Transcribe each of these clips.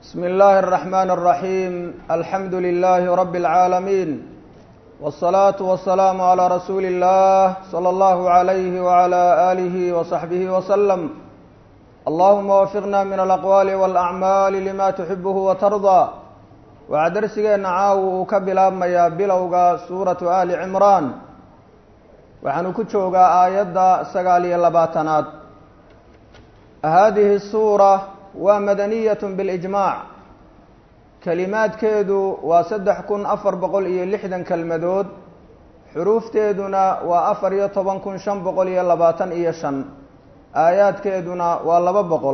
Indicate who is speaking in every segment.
Speaker 1: بسم الله الرحمن الرحيم الحمد لله رب العالمين والصلاة والسلام على رسول الله صلى الله عليه وعلى آله وصحبه وسلم اللهم وفقنا من الأقوال والأعمال لما تحبه وترضى waxaa darsigeena caawa uu ka bilaabmayaa bilowga suuratu ali cimraan waxaanu ku joogaa aayadda sagaal iyo labaatanaad haadihi suura waa madaniyat bilijmaac kelimaadkeedu waa saddex kun afar boqol iyo lixdan kelmadood xuruufteeduna waa afar iyo toban kun shan boqol iyo labaatan iyo shan aayaadkeeduna waa laba boqol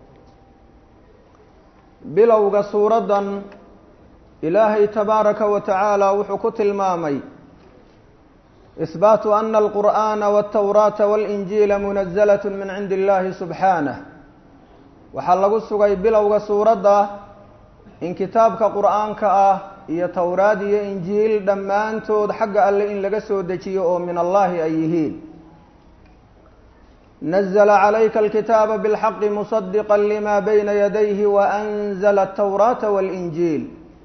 Speaker 1: bilowga suuraddan ilaahay tabaaraka wa tacaala wuxuu ku tilmaamay isbaatu ana alqur'aana waltawraata walinjiila munazalat min cindi illahi subxaanah waxaa lagu sugay bilowga suuradda in kitaabka qur'aanka ah iyo towraad iyo injiil dhammaantood xagga alle in laga soo dejiyo oo min allahi ay yihiin nazla calayka alkitaaba bilxaqi musadiqa lima bayna yadayhi waanzla altawraata walinjiil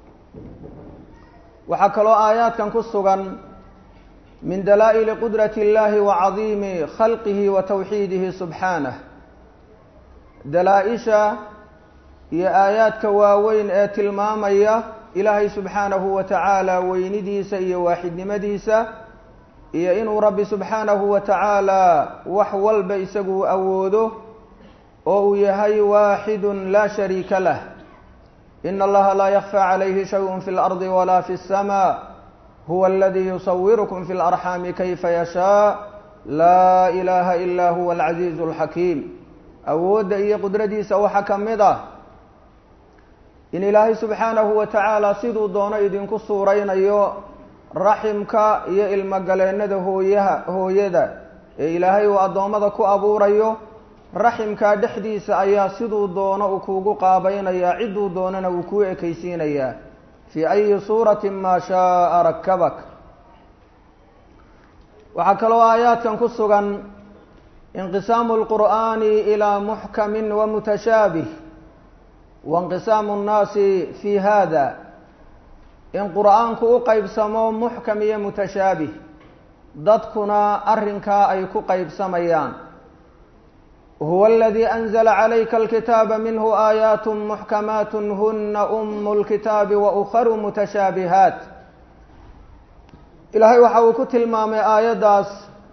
Speaker 1: waxaa kaloo aayaadkan ku sugan min dalaa'ili qudrati اllahi wa cadiimi khalqihi wa tawxiidihi subxaanah dalaa-isha iyo aayaadka waaweyn ee tilmaamaya ilaahay subxaanahu wa tacaala weynidiisa iyo waaxidnimadiisa iyo inuu rabbi subxaanahu wa tacaala wax walba isagu awoodo oo uu yahay waaxidun laa shariika lah in allaha laa yakfى calayhi shayء fi اlardi wala fi الsma huwa aladi yusawirukum fi اlarxaami kayfa yashaa laa ilaha ila huwa alcaziiz اlxakiim awoodda iyo qudradiisa waxaa ka mid ah in ilaahay subxaanahu wa tacaala siduu doono idinku suuraynayo raximka iyo ilmogaleennada hooyaha hooyada ee ilaahay uu addoommada ku abuurayo raximkaa dhexdiisa ayaa siduu doono uu kuugu qaabaynayaa cidduu doonana uu kuu ekaysiinayaa fii ayi suurati maa shaaa rakabak waxaa kaloo aayaadkan ku sugan inqisaamu lqur'aani ilaa muxkamin wa mutashaabih wainqisaamu nnaasi fii hada in qur'aanku u qeybsamo muxkam iyo mutashaabih dadkuna arrinkaa ay ku qeybsamayaan huwa aladii anzla calayka alkitaaba minhu aayaat muxkamaat huna umu lkitaabi wa ukharu mutashaabihaat ilaahay waxa uu ku tilmaamay aayaddaas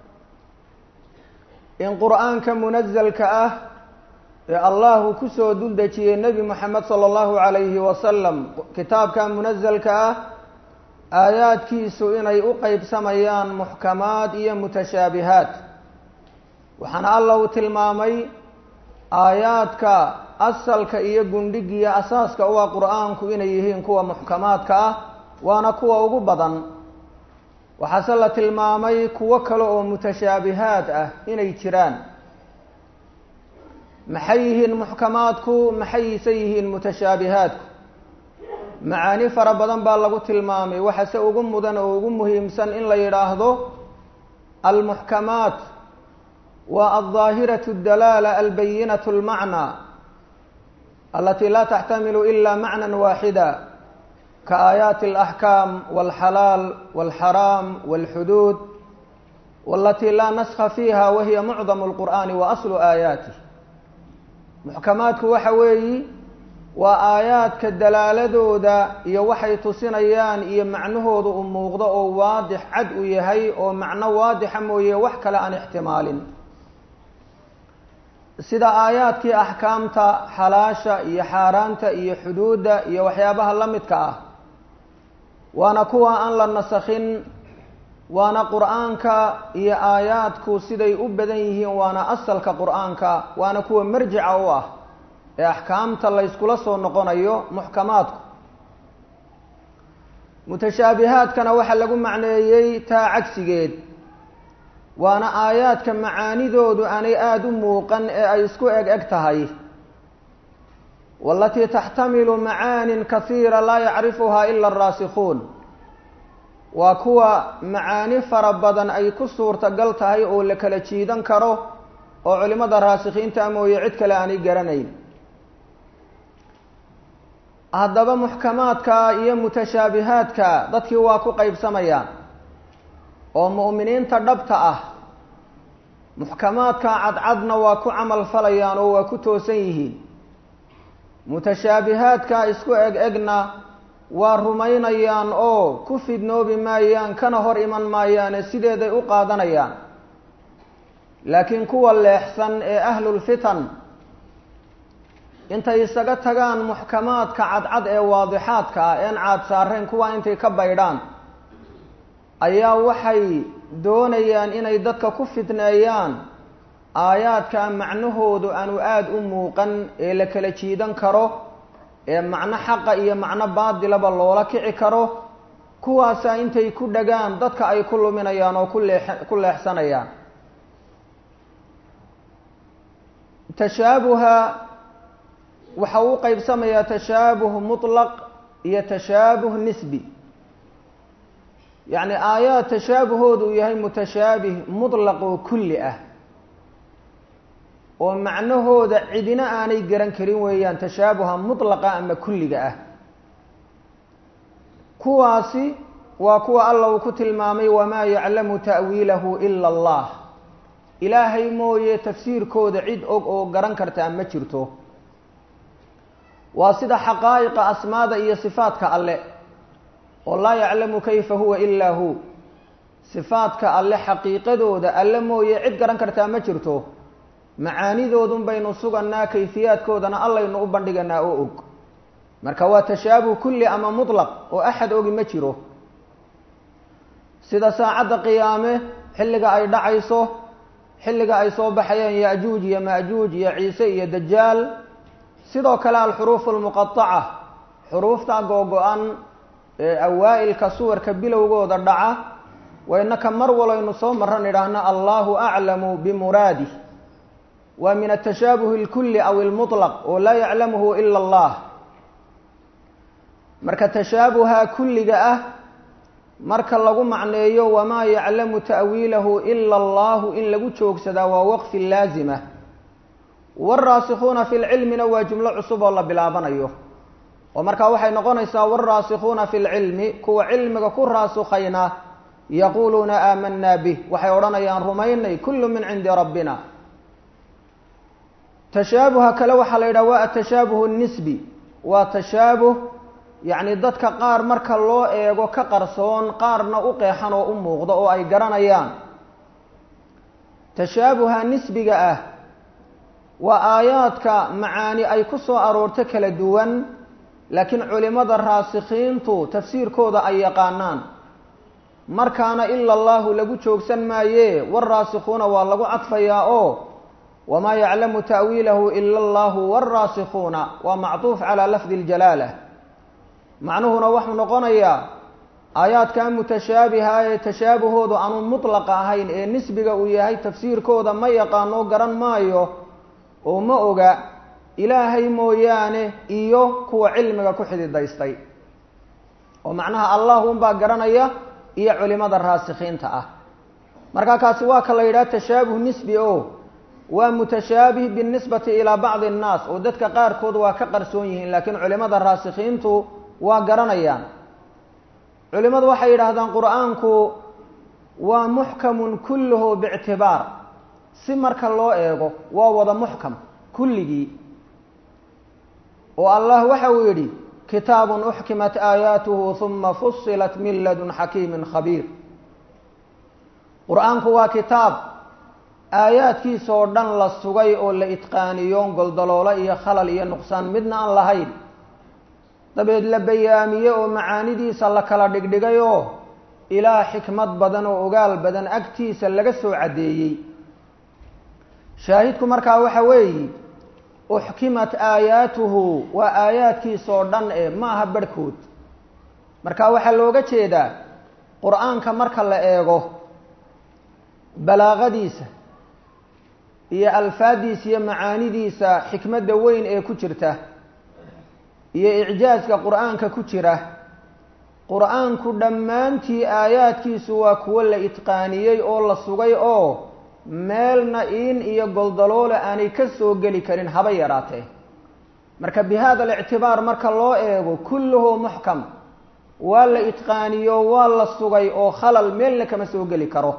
Speaker 1: in qur'aanka munazalka ah ee allahu kusoo dul dejiyey nebi moxamed sala allahu calayhi wasalam kitaabka munazalka ah aayaadkiisu inay u qeybsamayaan muxkamaad iyo mutashaabihaat waxaana alla uu tilmaamay aayaadka asalka iyo gundhigiya asaaska u ah qur-aanku inay yihiin kuwa muxkamaadka ah waana kuwa ugu badan waxaase la tilmaamay kuwo kale oo mutashaabihaad ah inay jiraan maxay yihiin muxkamaadku maxayse yihiin mutashaabihaadku macaani fara badan baa lagu tilmaamay waxase ugu mudan oo ugu muhiimsan in la yidhaahdo almuxkamaat waa alظaahiraة اdalaala albayinaة اlmacnى alati laa taxtamilu ila macna waaxida kaaayaati اlaxkaam wاlxalaal wاlxaraam wاlxuduud walatii laa naskha fiiha wahiya mucdam اlqur'ani wa aslu aayaatih muxkamaadku waxa weeyi waa aayaadka dalaaladooda iyo waxay tusinayaan iyo macnahooda u muuqdo oo waadix cad u yahay oo macno waadixa mooye wax kale aan ixtimaalin sida aayaadkii axkaamta xalaasha iyo xaaraanta iyo xuduudda iyo waxyaabaha la midka ah waana kuwa aan la nasakhin waana qur-aanka iyo aayaadku siday u badan yihiin waana asalka qur-aanka waana kuwa marjica u ah ee axkaamta la yskula soo noqonayo muxkamaadku mutashaabihaadkana waxaa lagu macneeyey taa cagsigeed waana aayaadka macaanidoodu aanay aada u muuqan ee ay isku eg eg tahay walatii taxtamilu macaanin kasiira laa yacrifuhaa ila araasikuun waa kuwa macaani fara badan ay ku suurtagal tahay oo la kala jiidan karo oo culimada raasikiinta mooye cid kale aanay garanayn haddaba muxkamaadka iyo mutashaabihaadka dadkii waa ku qaybsamayaan oo mu'miniinta dhabta ah muxkamaadka cadcadna waa ku camal falayaan oo waa ku toosan yihiin mutashaabihaadka isku eg egna waa rumaynayaan oo ku fidnoobi maayaan kana hor iman maayaane sideeday u qaadanayaan laakiin kuwa leexsan ee ahlulfitan intay isaga tagaan muxkamaadka cadcad ee waadixaadka ah een caad saareen kuwa intay ka baydhaan ayaa waxay doonayaan inay dadka ku fitneeyaan aayaadka macnahoodu aanu aada u muuqan ee la kala jiidan karo ee macno xaqa iyo macno baadilaba loola kici karo kuwaasaa intay ku dhagaan dadka ay ku luminayaan oo ku leex ku leexsanayaan tashaabuha waxa uu qeybsamayaa tashaabuh mutlaq iyo tashaabuh nisbi yacni aayaad tashaabahoodu uu yahay mutashaabih mutlaq oo kulli ah oo macnahooda cidina aanay garan karin weeyaan tashaabuha mutlaqa ama kulliga ah kuwaasi waa kuwa alla uu ku tilmaamay wamaa yaclamu ta'wiilahu ila allah ilaahay mooye tafsiirkooda cid og oo garan kartaa ma jirto waa sida xaqaa'iqa asmaada iyo sifaadka alle oo laa yaclamu kayfa huwa ilaa hu sifaadka alle xaqiiqadooda alle mooye cid garan kartaa ma jirto macaanidoodun baynu suganaa kayfiyaadkoodana allaynu u bandhiganaa oo og marka waa tashaabuh kulli ama mutlaq oo axad ogi ma jiro sida saacadda qiyaame xilliga ay dhacayso xilliga ay soo baxayaan ya-juuj iyo ma-juuj iyo ciise iyo dajaal sidoo kale alxuruufu almuqataca xuruufta googo-an ee awaa'ilka suwarka bilowgooda dhaca waynaka mar walaynu soo maran idhaahna allahu aclamu bimuraadih waa min atashaabuh اlkuli aw اlmuطlaq oo laa yaclamuhu ila اllah marka tashaabuha kulliga ah marka lagu macneeyo wamaa yaclamu ta'wiilahu ila allahu in lagu joogsadaa waa waqfi laazima wاlraasikuuna fi lcilmina waa jumlo cusub oo la bilaabanayo oo markaa waxay noqonaysaa wاlraasikuuna fi lcilmi kuwa cilmiga ku raasukayna yaquuluuna aamanaa bih waxay odhanayaan rumaynay kulu min cindi rabbina tashaabuha kale waxaa la yidhaha waa atashaabuh nisbi waa tashaabuh yacni dadka qaar marka loo eego ka qarsoon qaarna u qeexan oo u muuqdo oo ay garanayaan tashaabuha nisbiga ah waa aayaadka macaani ay ku soo aroorto kala duwan laakiin culimada raasikiintu tafsiirkooda ay yaqaanaan markaana ila allahu lagu joogsan maaye waraasikuuna waa lagu cadfayaa oo wamaa yaclamu ta'wiilahu ila allahu wاlraasikuuna waa macطuuf calaa lafdi اljalaala macnuhuna waxuu noqonayaa aayaadka mutashaabiha ee tashaabahoodu aanu mutlaqa ahayn ee nisbiga uu yahay tafsiirkooda ma yaqaano garan maayo oo ma oga ilaahay mooyaane iyo kuwa cilmiga ku xididaystay oo macnaha allah unbaa garanaya iyo culimada raasikiinta ah marka kaasi waa ka la yidhaha tashaabuh nisbi o waa mutashaabih binisbati ilaa bacdi annaas oo dadka qaarkood waa ka qarsoon yihiin laakiin culimada raasikiintu waa garanayaan culimadu waxay yidhaahdaan qur-aanku waa muxkamun kulluhu biictibaar si marka loo eego waa wada muxkam kulligii oo allah waxa uu yidhi kitaabun uxkimat aayaatuhu huma fusilat min ladun xakiimin khabiir qur-aanku waa kitaab aayaadkiisa oo dhan la sugay oo la itqaaniyo goldaloolo iyo khalal iyo nuqsaan midna aan lahayn dabeed la bayaamiye oo macaanidiisa la kala dhigdhigay oo ilaa xikmad badan oo ogaal badan agtiisa laga soo caddeeyey shaahidku markaa waxa weeyi uxkimat aayaatuhu waa aayaadkiisa oo dhan e ma aha barhkood marka waxaa looga jeedaa qur-aanka marka la eego balaaqadiisa iyo alfaadiisa iyo macaanidiisa xikmadda weyn ee ku jirta iyo icjaaska qur-aanka ku jira qur-aanku dhammaantii aayaadkiisu waa kuwo la itqaaniyey oo la sugay oo meelna iin iyo goldaloole aanay ka soo geli karin haba yaraatee marka bi hada alictibaar marka loo eego kulluhu muxkam waa la itqaaniyo waa la sugay oo khalal meelna kama soo geli karo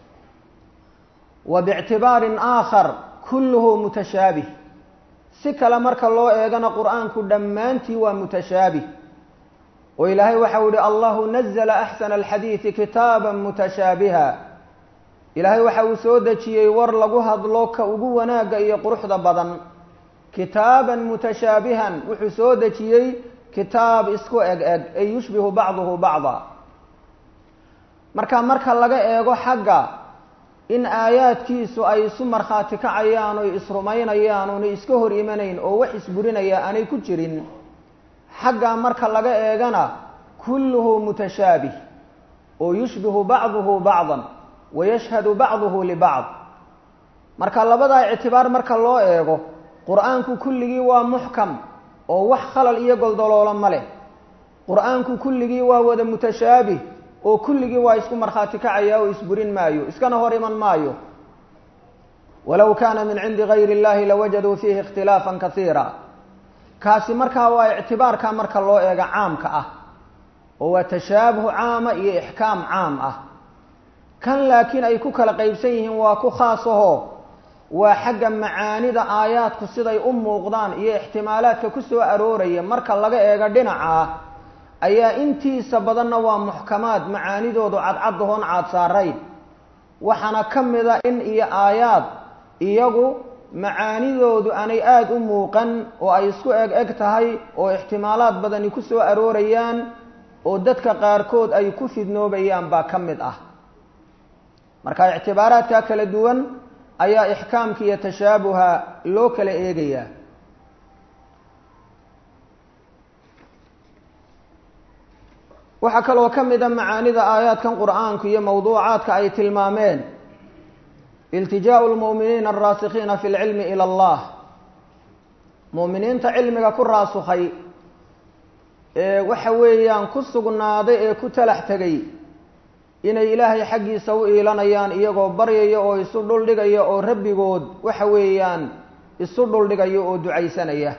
Speaker 1: wa bictibaarin aakhar kulluhu mutashaabih si kale marka loo eegana qur-aanku dhammaantii waa mutashaabih oo ilaahay waxau yihi allahu nazla axsana alxadiidi kitaaba mutashaabiha ilaahay waxa uu soo dejiyey war lagu hadlo ka ugu wanaagga iyo quruxda badan kitaaban mutashaabihan wuxuu soo dejiyey kitaab isku eg eg ay yushbihu bacduhu bacda marka marka laga eego xagga in aayaadkiisu ay isu markhaati kacayaan oy isrumaynayaan oonay iska hor imanayn oo wax isburinaya aanay ku jirin xaggaa marka laga eegana kulluhu mutashaabih oo yushbihu bacduhu bacdan wa yashhadu bacduhu libacd marka labadaa ictibaar marka loo eego qur-aanku kulligii waa muxkam oo wax khalal iyo goldoloolo ma leh qur-aanku kulligii waa wada mutashaabih oo kulligii waa isku markhaati kacaya oo isburin maayo iskana hor iman maayo walow kaana min cindi gayri اllahi lawajaduu fiihi ikhtilaafa kasiira kaasi markaa waa ictibaarka marka loo eego caamka ah oo waa tashaabuh caama iyo ixkaam caam ah kan laakiin ay ku kala qeybsan yihiin waa ku khaasaho waa xagga macaanida aayaadku siday u muuqdaan iyo ixtimaalaadka ku soo arooraya marka laga eego dhinaca ayaa intiisa badanna waa muxkamaad macaanidoodu cadcaddahoon caad saarayn waxaana ka mida in iyo aayaad iyagu macaanidoodu aanay aada u muuqan oo ay isku eg eg tahay oo ixtimaalaad badani ku soo aroorayaan oo dadka qaarkood ay ku fidnoobayaan baa ka mid ah marka ictibaaraadka kala duwan ayaa ixkaamka iyo tashaabuha loo kala eegayaa waxaa kaloo ka mid a macaanida aayaadkan qur-aanku iyo mawduucaadka ay tilmaameen iltijaau lmu'miniina alraasikiina fi lcilmi ila allah mu'miniinta cilmiga ku raasukhay ee waxa weeyaan ku sugnaaday ee ku talax tegay inay ilaahay xaggiisa u iilanayaan iyagoo baryaya oo isu dhuldhigaya oo rabbigood waxa weeyaan isu dhuldhigaya oo ducaysanaya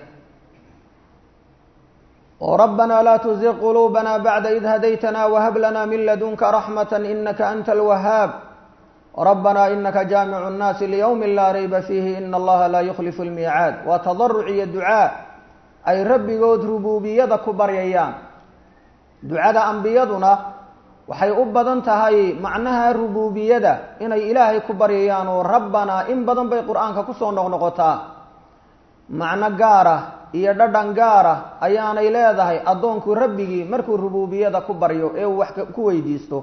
Speaker 1: oo rabbanaa laa tuziq quluubana bacda id hadaytana wahab lana min ladunka raxmata inaka anta alwahaab rabbanaa inaka jaamicu nnaasi liyowmi laa rayba fiihi ina allaha laa yukhlifu lmiicaad waa tadaruc iyo ducaa ay rabbigood rubuubiyada ku baryayaan ducada ambiyaduna waxay u badan tahay macnaha rubuubiyada inay ilaahay ku baryayaan oo rabbanaa in badan bay qur-aanka kusoo noqnoqotaa macno gaara iyo dhadhan gaara ayaanay leedahay addoonku rabbigii markuu rubuubiyada ku baryo ee uu wax ku weydiisto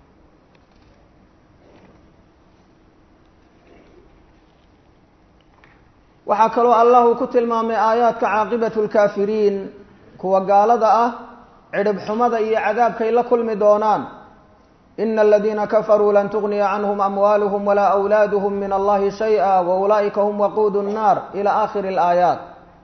Speaker 1: waxaa kaloo allah uu ku tilmaamay aayaadka caaqibatu lkaafiriin kuwa gaalada ah cidhib xumada iyo cadaabkay la kulmi doonaan ina aladiina kafaruu lan tugniya canhum amwaaluhum walaa awlaaduhum min allahi shay-a wa ulaa'ika hum waquudu nnaar ila aakhiri alaayaat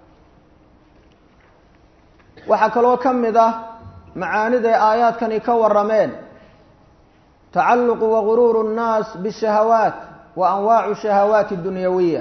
Speaker 1: waxaa kaloo ka mid ah macaaniday aayaadkani ka warameen tacalluqu waguruuru nnaas bishahawaat wa anwaacu shahawaati dunyawiya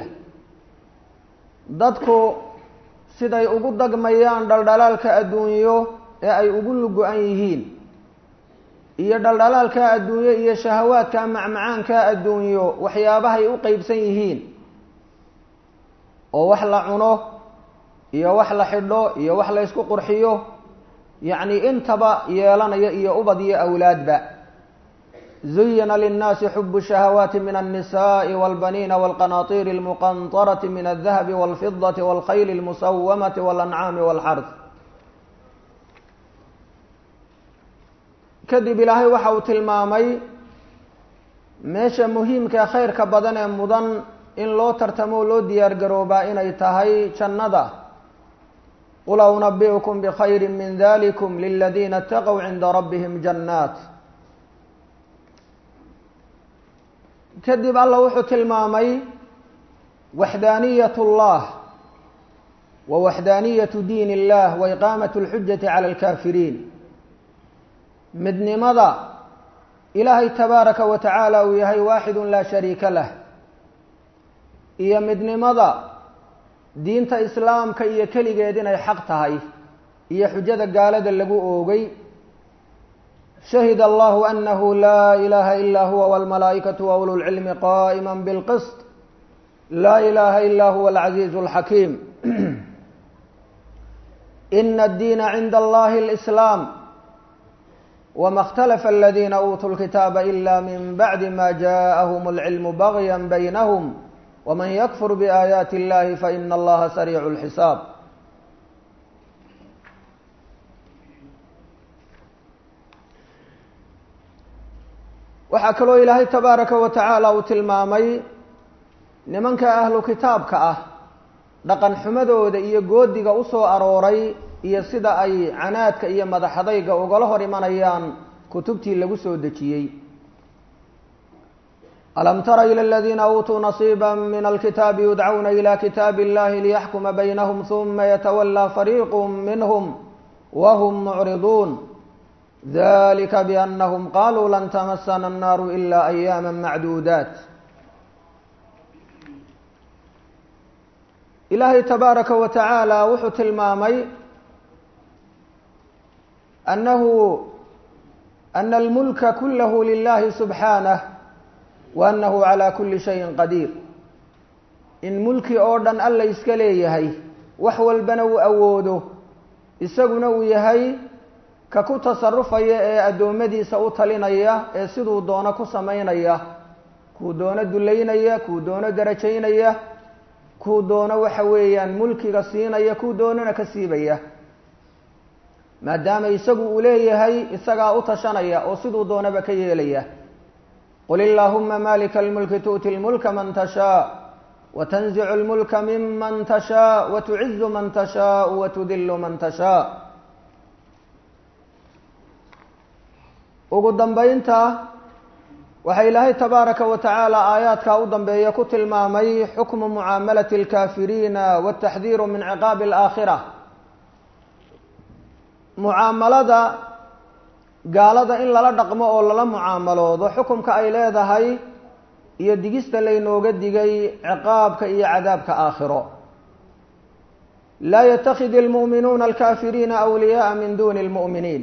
Speaker 1: dadku siday ugu dagmayaan dhaldhalaalka adduunyo ee ay ugu lugo-an yihiin iyo dhaldhalaalka adduunyo iyo shahawaadka macmacaanka adduunyo waxyaabahay u qeybsan yihiin oo wax la cuno iyo wax la xidho iyo wax la ysku qurxiyo yacni intaba yeelanaya iyo ubad iyo awlaadba zuyina linnaasi xubu shahawaati min alnisaءi walbaniina walqanaطiiri اlmuqanطarati min aldahabi walfidati walkhayli اlmusawamati walancaami walxarth kadib ilaahay waxa uu tilmaamay meesha muhiimka khayrka badan ee mudan in loo tartamo loo diyaar garoobaa inay tahay jannada qul unabi'ukum bkhayri min dalikum liladiina اtaqow cinda rabbihim jannaat kadib alla wuxuu tilmaamay waxdaaniyat اllah wa waxdaaniyatu diin اllah wa iqaamat اlxujati cala اlkafiriin midnimada ilaahay tabaaraka wa tacaala uu yahay waaxidu laa shariika lah iyo midnimada diinta islaamka iyo keligeed inay xaq tahay iyo xujada gaalada lagu oogay shahid allahu anahu laa ilaha ilaa huwa wاlmalaa'ikatu wa ulu lcilmi qa'ima bilqisط laa ilaha ila huwa alcaziizu اlxakiim ina addiina cinda allahi اlislaam wma اkhtalafa aladiina uutuu lkitaaba ila min bacdi ma jaءahum اlcilmu bagya baynahum wman yakfur biaayaati اllahi faina allaha sariicu اlxisaab waxaa kaloo ilaahay tabaaraka wa tacaala uu tilmaamay nimanka ahlu kitaabka ah dhaqan xumadooda iyo goodiga usoo arooray iyo sida ay canaadka iyo madaxadayga ugala hor imanayaan kutubtii lagu soo dejiyey alam tara ilى اladiina uutuu nasiiba min alkitaabi yudcawna ilى kitaabi اllahi liyaxkuma baynahum huma yatawalى fariiq minhm wahm mucriduun dalika bianahum qaluu lan tamasana الnaaru ila ayaama macduudaat ilaahay tabaaraka wa tacaala wuxuu tilmaamay anahu ana almulka kulahu lilahi subxaanah wa annahu calaa kulli shayin qadiir in mulki oo dhan alla iska leeyahay wax walbana uu awoodo isaguna uu yahay ka ku tasarufaya ee addoommadiisa u talinaya ee siduu doono ku samaynaya kuu doono dullaynaya kuu doono darajaynaya kuu doono waxa weeyaan mulkiga siinaya kuu doonona ka siibaya maadaama isagu uu leeyahay isagaa u tashanaya oo siduu doonaba ka yeelaya qul illaahuma malika almulki tu'ti lmulka man tashaa watanzicu lmulka miman tashaa watucizu man tashaau watudilu man tashaa ugu dambaynta waxaa ilaahay tabaaraka wa tacaala aayaadkaa u dambeeya ku tilmaamay xukmu mucaamalati alkaafiriina wataxdiiru min ciqaabi alaakhira mucaamalada gaalada in lala dhaqmo oo lala mucaamaloodo xukumka ay leedahay iyo digista laynooga digay ciqaabka iyo cadaabka aakhiro laa yatakidi almu'minuuna alkaafiriina awliyaaa min duni lmu'miniin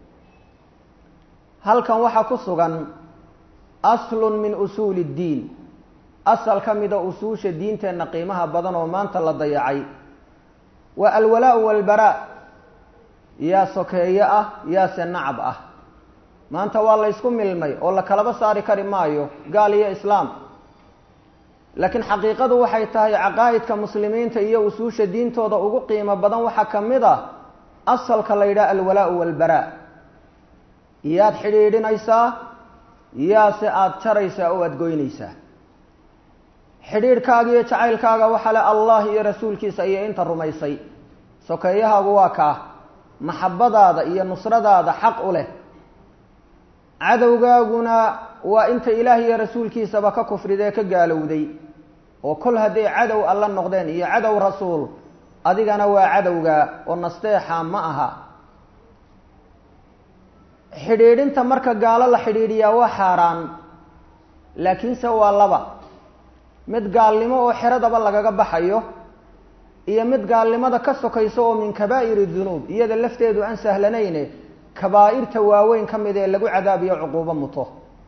Speaker 1: halkan waxaa ku sugan aslun min usuuli اddiin asal ka mida usuusha diinteenna qiimaha badan oo maanta la dayacay waa alwalaa-u walbaraa yaa sokeeye ah yaase nacab ah maanta waa la ysku milmay oo la kalaba saari kari maayo gaal iyo islaam laakiin xaqiiqadu waxay tahay caqaa'idka muslimiinta iyo usuusha diintooda ugu qiimo badan waxaa ka mid a asalka la yidhaha alwalaa-u walbaraa yaad xidhiidhinaysaa yaase aada jaraysaa oo aada goynaysaa xidhiidhkaaga iyo jacaylkaaga waxaa le allah iyo rasuulkiisa iyo inta rumaysay sokeeyahaagu waa kaa maxabadaada iyo nusradaada xaq u leh cadowgaaguna waa inta ilaah iyo rasuulkiisaba ka kufridee ka gaalowday oo kol hadday cadow alla noqdeen iyo cadow rasuul adigana waa cadowga oo nasteexa ma aha xidhiidhinta marka gaalo la xidhiidhiyaa waa xaaraan laakiinse waa laba mid gaalnimo oo xeradaba lagaga baxayo iyo mid gaalnimada ka sokayso oo min kabaa'iri dunuub iyada lafteedu aan sahlanayne kabaa'irta waaweyn ka mid ee lagu cadaabiyo cuquubo muto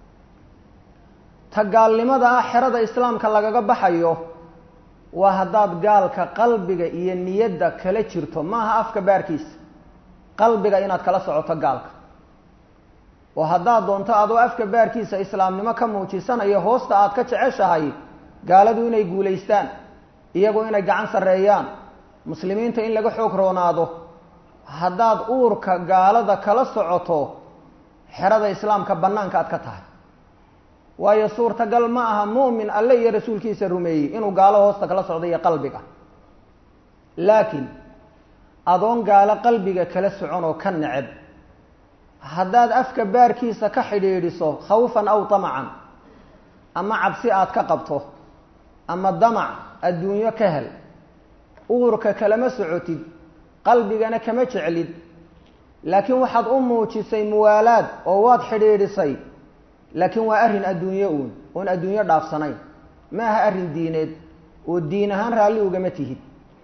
Speaker 1: ta gaalnimada ah xerada islaamka lagaga baxayo waa haddaad gaalka qalbiga iyo niyadda kala jirto maaha afka baarkiisa qalbiga inaad kala socoto gaalka oo haddaad doonto adoo afka baarkiisa islaamnimo ka muujisanayo hoosta aad ka jeceshahay gaaladu inay guulaystaan iyagu inay gacan sarreeyaan muslimiinta in laga xoog roonaado haddaad uurka gaalada kala socoto xerada islaamka bannaanka aad ka tahay waayo suurtagal ma aha mu'min alle iyo rasuulkiisa rumeeyey inuu gaalo hoosta kala socdo iyo qalbiga laakiin adoon gaalo qalbiga kala socon oo ka neceb haddaad afka baarkiisa ka xidhiidhiso khawfan aw tamacan ama cabsi aad ka qabto ama damac adduunyo ka hel uurka kalama socotid qalbigana kama jeclid laakiin waxaad u muujisay muwaalaad oo waad xidhiidhisay laakiin waa arrin adduunyo uun oon adduunyo dhaafsanayn ma aha arrin diineed oo diin ahaan raalli ugama tihid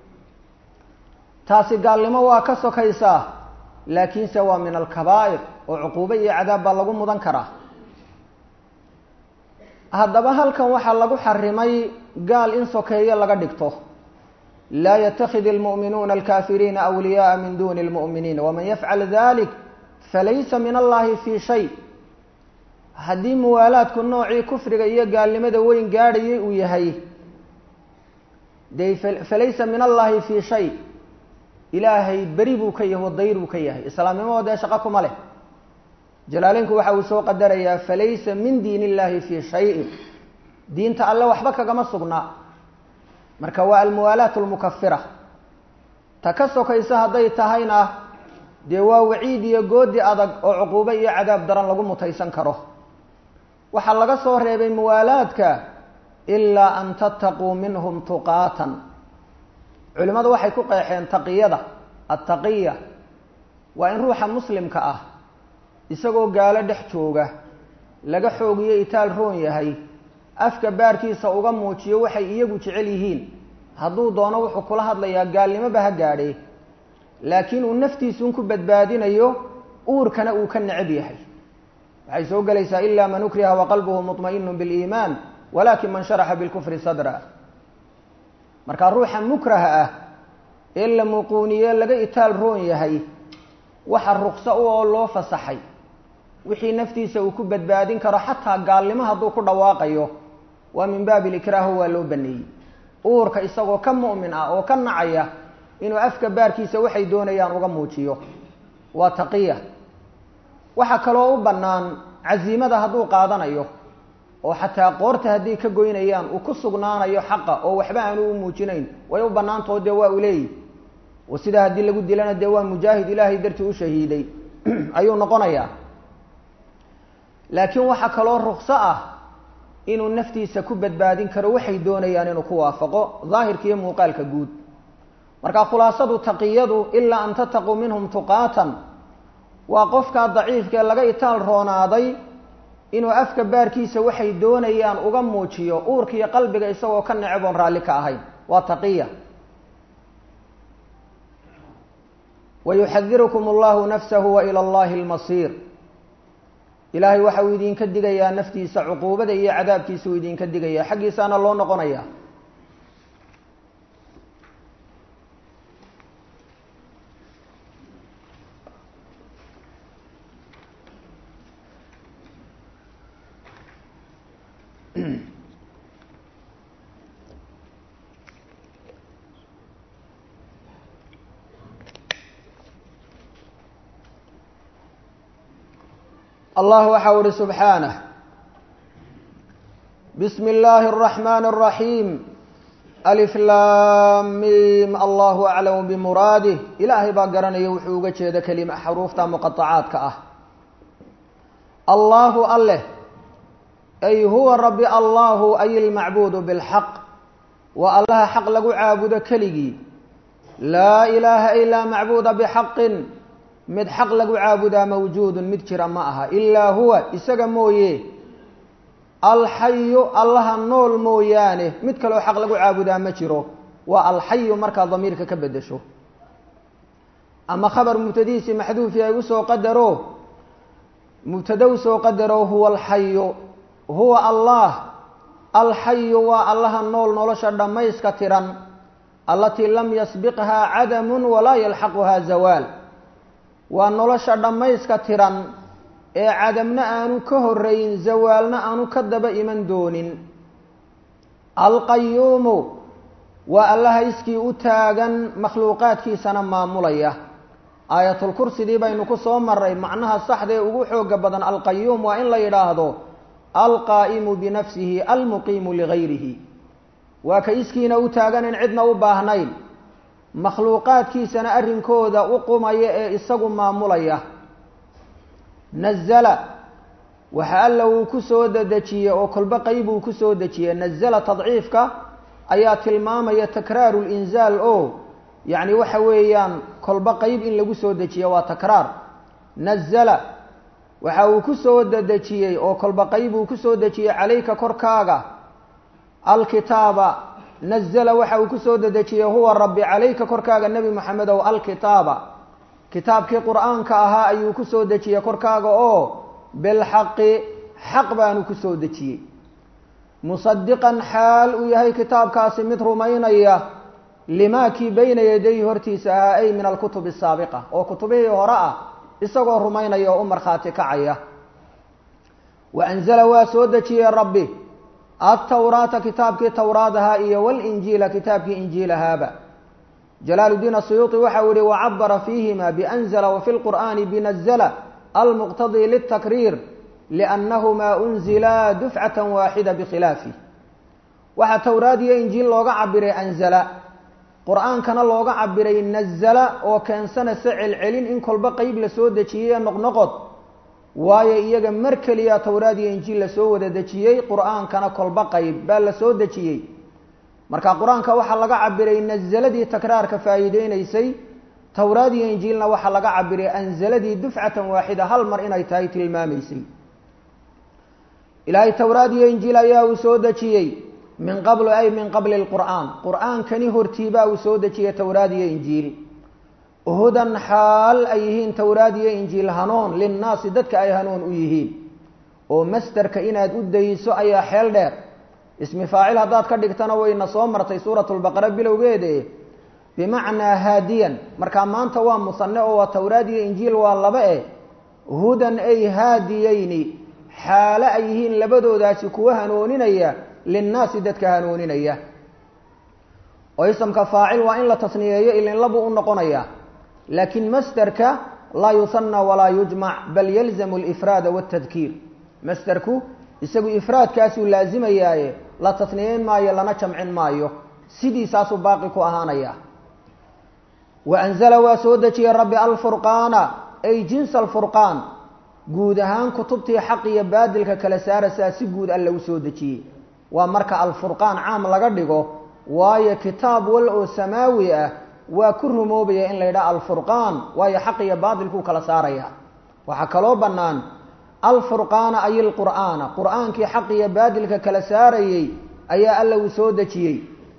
Speaker 1: taasi gaalnimo waa ka sokaysaa laakiinse waa min alkabaa'ir oo cuquubo iyo cadaab baa lagu mudan karaa haddaba halkan waxaa lagu xarimay gaal in sokeeyo laga dhigto laa yatakid almu'minuuna alkafiriina awliyaءa min duni اlmu'miniin waman yafcal dalik falaysa min allahi fi shay haddii muwaalaadku noocii kufriga iyo gaalnimada weyn gaadhayay uu yahay de falaysa min allahi fi shay ilaahay beri buu ka yahay wadayr buu ka yahay islaamnimado dee shaqo kuma leh jalaaleynku waxa uu soo qadarayaa falaysa min diin illahi fi shayin diinta alle waxba kagama sugnaa marka waa almuwaalaat lmukafira ta ka sokaysa hadday tahayna dee waa waciid iyo goodi adag oo cuquubo iyo cadaab daran lagu mutaysan karo waxaa laga soo reebay muwaalaadka ilaa an tattaquu minhum tuqaatan culimmadu waxay ku qeexeen taqiyada attaqiya waa in ruuxa muslimka ah isagoo gaalo dhex jooga laga xoogiyo itaal roon yahay afka baarkiisa uga muujiyo waxay iyagu jecel yihiin hadduu doono wuxuu kula hadlayaa gaalnimoba ha gaadhee laakiin uu naftiisuun ku badbaadinayo uurkana uu ka necab yahay waxay soo gelaysaa ila man ukriha waqalbuhu muطma'inu biliimaan walakin man sharaxa bilkufri sadra markaa ruuxa mukraha ah ee la muquuniye laga itaal roon yahay waxa rukso u oo loo fasaxay wixii naftiisa uu ku badbaadin karo xataa gaalnimo hadduu ku dhawaaqayo waa min baabi likraaho waa loo baneeyey uurka isagoo ka mu'min ah oo ka nacaya inuu afka baarkiisa waxay doonayaan uga muujiyo waa taqiya waxaa kaloo u bannaan casiimada hadduu qaadanayo oo xataa qoorta hadday ka goynayaan uu ku sugnaanayo xaqa oo waxba aanu u muujinayn way u bannaantao dee waa u leeyihi oo sidaa haddii lagu dilana dee waa mujaahid ilaahay dartii u shahiiday ayuu noqonayaa laakiin waxaa kaloo rukso ah inuu naftiisa ku badbaadin karo waxay doonayaan inuu ku waafaqo daahirka iyo muuqaalka guud marka khulaasadu taqiyadu ilaa an tattaquu minhum tuqaatan waa qofkaa daciifkaee laga itaal roonaaday inuu afka baarkiisa waxay doonayaan uga muujiyo uurka iyo qalbiga isagoo ka neceb oon raalli ka ahayn waa taqiya wayuxadirukum allahu nafsahu wa ila allahi almasiir ilaahay waxa uu idinka digayaa naftiisa cuquubada iyo cadaabkiisa uu idinka digayaa xaggiisaana loo noqonaya allah waxa u ihi subxaanه bsmi اllahi الرaحman الرaحيim alif lamim allahu aclamu bimuraadih ilaahay baa garanaya wuxuu uga jeeda kelima xaruufta muqaطacaadka ah allahu aleh ay huwa rabi allahu ay اlmacbuud bاlxaq waa allaha xaq lagu caabudo keligii laa ilaaha ilaa macbuuda bxaqin mid xaq lagu caabudaa mawjuudun mid jira ma aha ilaa huwa isaga mooye alxayu allaha nool mooyaane mid kaloo xaq lagu caabudaa ma jiro waa alxayu markaa damiirka ka bedesho ama khabar mubtadihiisii maxduufi ay usoo qadaro mubtada usoo qadaro huwa alxayu huwa allah alxayu waa allaha nool nolosha dhammayska tiran allatii lam yasbiqhaa cadamun walaa yalxaquhaa zawaal waa nolosha dhammayska tiran ee cadamna aanu ka horeyn zawaalna aanu ka daba iman doonin alqayuumu waa allaha iskii u taagan makhluuqaadkiisana maamulaya aayatulkursidii baynu ku soo maray macnaha saxda ee ugu xooga badan alqayuum waa in la yidhaahdo alqaa'imu binafsihi almuqiimu ligayrihi waa ka iskiina u taagan in cidna u baahnayn makhluuqaadkiisana arrinkooda u qumaya ee isagu maamulaya nazala waxa alla uu ku soo dedejiyey oo kolba qeyb uu ku soo dejiyey nazala tadciifka ayaa tilmaamaya takraaru linzaal oo yacni waxa weeyaan kolba qeyb in lagu soo dejiya waa takraar nazala waxa uu ku soo dedejiyey oo kolba qeyb uu ku soo dejiyey calayka korkaaga alkitaaba nazla waxa uu ku soo dedejiyey huwa rabbi calayka korkaaga nebi moxamedow alkitaaba kitaabkii qur'aanka ahaa ayuu ku soo dejiyey korkaaga oo bilxaqi xaq baanu ku soo dejiyey musadiqan xaal uu yahay kitaabkaasi mid rumaynaya limaa kii bayna yadayhi hortiisa ahaa ay min alkutub asaabiqa oo kutubihii hore ah isagoo rumaynaya oo u markhaati kacaya wa anzala waa soo dejiyey rabbi altawraata kitaabkii towraad ahaa iyo walinjiila kitaabkii injiil ahaaba jalaal diin asuyuuطi waxa uu yihi wacabara fiihima bianzla wafi lqur'ani binazla almuqtadii litakriir liannahumaa unzilaa dufcata waaxida bikhilaafi waxaa towraad iyo injiil looga cabiray anzala qur-aankana looga cabiray nazala oo keensanaysa celcelin in kolba qeyb lasoo dejiyey ee noqnoqod waayo iyaga mar keliya towraad iyo injiil lasoo wada dejiyey qur-aankana kolba qeyb baa lasoo dejiyey marka qur-aanka waxaa laga cabiray nazaladii takraarka faa'iideyneysay towraad iyo injiilna waxaa laga cabiray anzaladii dufcatan waaxida hal mar inay tahay tilmaamaysay ilaahay towraad iyo injiil ayaa uu soo dejiyey min qablu ay min qabli lqur'aan qur-aankani hortiibaa uu soo dejiyey towraad iyo injiil hudan xaal ay yihiin towraad iyo injiil hanuun linnaasi dadka ay hanuun u yihiin oo masderka inaad u dayso ayaa xeel dheer ismi faacil haddaad ka dhigtana wayna soo martay suurat lbaqara bilowgeede bimacnaa haadiyan markaa maanta waa musane oo waa towraad iyo injiil waa laba eh hudan ay haadiyeyni xaalo ay yihiin labadoodaasi kuwa hanooninaya linnaasi dadka hanooninaya oo isamka faacil waa in la tasniyeeyo ilinlabu u noqonaya laakiin masderka laa yusanna walaa yujmac bal yalzamu alifraada waltadkiir masderku isagu ifraadkaasuu laazimayaaye la tasniyeyn maayo lana jamcin maayo sidiisaasuu baaqi ku ahaanaya wa anzala waa soo dejiyey rabbi alfurqaana ay jinsa alfurqaan guud ahaan kutubtii xaq iyo baadilka kala saaraysaa si guud alle u soo dejiyey waa marka alfurqaan caam laga dhigo waayo kitaab wal oo samaawi ah waa ku rumoobaya in la yidhaha alfurqaan waayo xaq iyo baatilkuu kala saaraya waxaa kaloo bannaan alfurqaana ay ilqur'aana qur-aankii xaq iyo baadilka kala saarayey ayaa alla uu soo dejiyey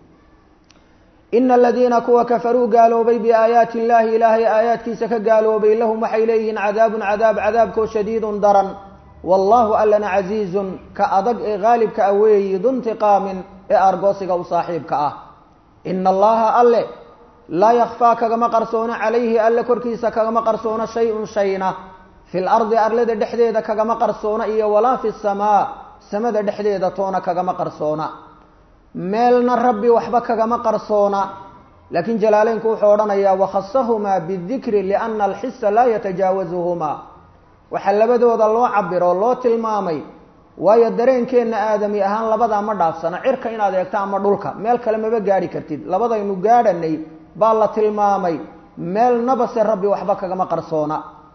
Speaker 1: ina aladiina kuwa kafaruu gaaloobay biaayaati illaahi ilaahay aayaadkiisa ka gaaloobay lahum waxay leeyihiin cadaabun cadaab cadaabkoo shadiidun daran wallaahu allana casiizun ka adag ee haalibka ah weeyi duntiqaamin ee argoosiga u saaxiibka ah ina allaha alle laa yakfaa kagama qarsoono calayhi alle korkiisa kagama qarsoono shay-un shayna fil ardi arlada dhexdeeda kagama qarsoona iyo walaa fi samaa samada dhexdeeda toona kagama qarsoona meelna rabbi waxba kagama qarsoona laakiin jalaaleynku wuxuu odhanayaa wakhasahumaa bidikri liana alxisa laa yatajaawazuhumaa waxaa labadooda loo cabiro loo tilmaamay waayo dareenkeenna aadami ahaan labadaa ma dhaafsana cirka inaad eegto ama dhulka meel kale maba gaadhi kartid labadaynu gaadhanay baa la tilmaamay meelnaba se rabbi waxba kagama qarsoona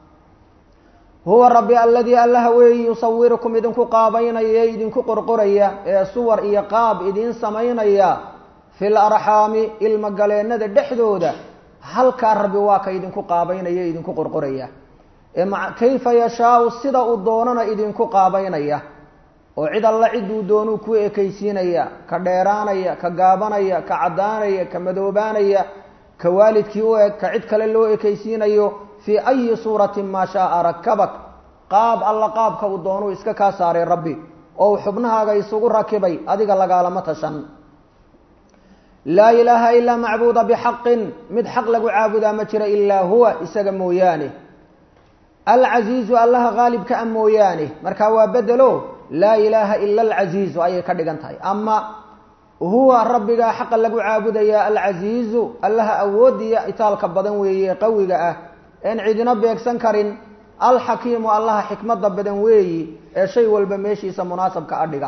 Speaker 1: huwa rabbi aladii allaha weeyi yusawirukum idinku qaabaynaya ee idinku qorqoraya ee suwar iyo qaab idiin samaynaya fil arxaami ilmogaleennada dhexdooda halkaa rabbi waa ka idinku qaabaynaya e idinku qorqoraya ee kayfa yashaau sida uu doonana idinku qaabaynaya oo cid alla ciduu doonuu ku ekaysiinaya ka dheeraanaya ka gaabanaya ka caddaanaya ka madoobaanaya ka waalidkii u eg ka cid kale loo ekaysiinayo fii ayi suuratin maa shaaa rakabak qaab alla qaabka uu doonuu iska kaa saaray rabbi oo uu xubnahaaga isugu rakibay adiga lagaalama tashan laa ilaaha ilaa macbuuda bixaqin mid xaq lagu caabudaa ma jira ilaa huwa isaga mooyaane alcasiizu allaha haalibka a mooyaane markaa waa bedelo laa ilaaha ila alcasiizu ayay ka dhigan tahay ama huwa rabbigaa xaqa lagu caabudayaa alcasiizu allaha awoodiya itaalka badan weeye qawiga ah een cidina beegsan karin alxakiimu allaha xikmada badan weeyi ee shay walba meeshiisa munaasabka adhiga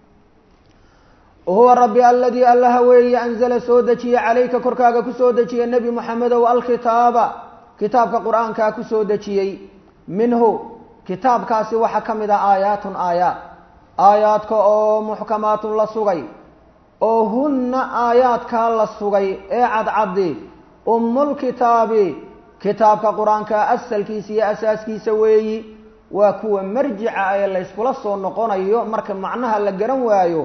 Speaker 1: huwa rabbi aladii allaha weeye anzala soo dejiye calayka korkaaga kusoo dejiye nebi moxamedow alkitaaba kitaabka qur-aankaa kusoo dejiyey minhu kitaabkaasi waxaa ka mid ah aayaatun aayaat aayaadka oo muxkamaatun la sugay oo hunna aayaadkaa la sugay ee cadcaddi ummulkitaabi kitaabka qur-aanka asalkiisa iyo asaaskiisa weeyi waa kuwa marjica ee layskula soo noqonayo marka macnaha la garan waayo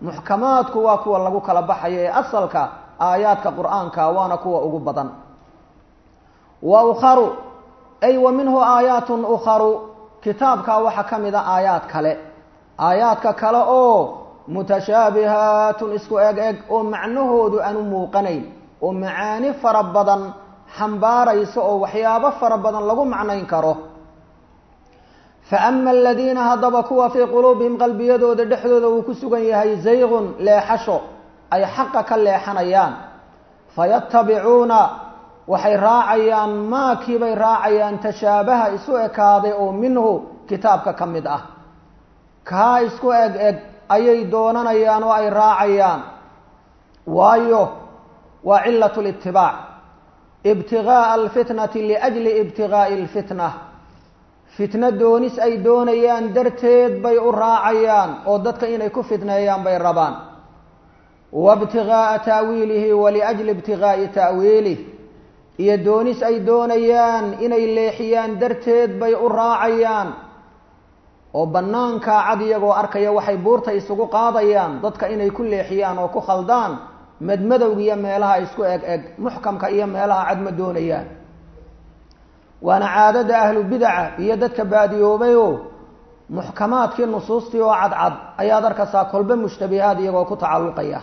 Speaker 1: muxkamaadku waa kuwa lagu kala baxayo ee asalka aayaadka qur-aanka waana kuwa ugu badan wa ukharu ay wa minhu aayaatun ukharu kitaabkaa waxaa ka mid a aayaad kale aayaadka kale oo mutashaabihaatun isku eg eg oo macnahoodu aanu muuqanayn oo macaani fara badan xambaaraysa oo waxyaabo fara badan lagu macnayn karo fa ama aladiina haddaba kuwa fii quluubihim qalbiyadooda dhexdooda uu ku sugan yahay zaygun leexasho ay xaqa ka leexanayaan fayatabicuuna waxay raacayaan maakiibay raacayaan tashaabaha isu ekaaday oo minhu kitaabka ka mid ah kaa isku eg eg ayay doonanayaan oo ay raacayaan waayo waa cilat litibaac ibtigaaa alfitnati liajli ibtigaa'i alfitna fitno doonis ay doonayaan darteed bay u raacayaan oo dadka inay ku fitneeyaan bay rabaan waibtigaaa taawiilihi waliajli ibtigaa'i ta'wiilih iyo doonis ay doonayaan inay leexiyaan darteed bay u raacayaan oo bannaankaa cad iyagoo arkaya waxay buurta isugu qaadayaan dadka inay ku leexiyaan oo ku khaldaan madmadowga iyo meelaha isku eg eg muxkamka iyo meelaha cad ma doonayaan waana caadada ahlu bidaca iyo dadka baadiyoobayoo muxkamaadkii nusuustii oo cadcad ayaad arkaysaa kolbe mushtabihaad iyagoo ku tacalluqaya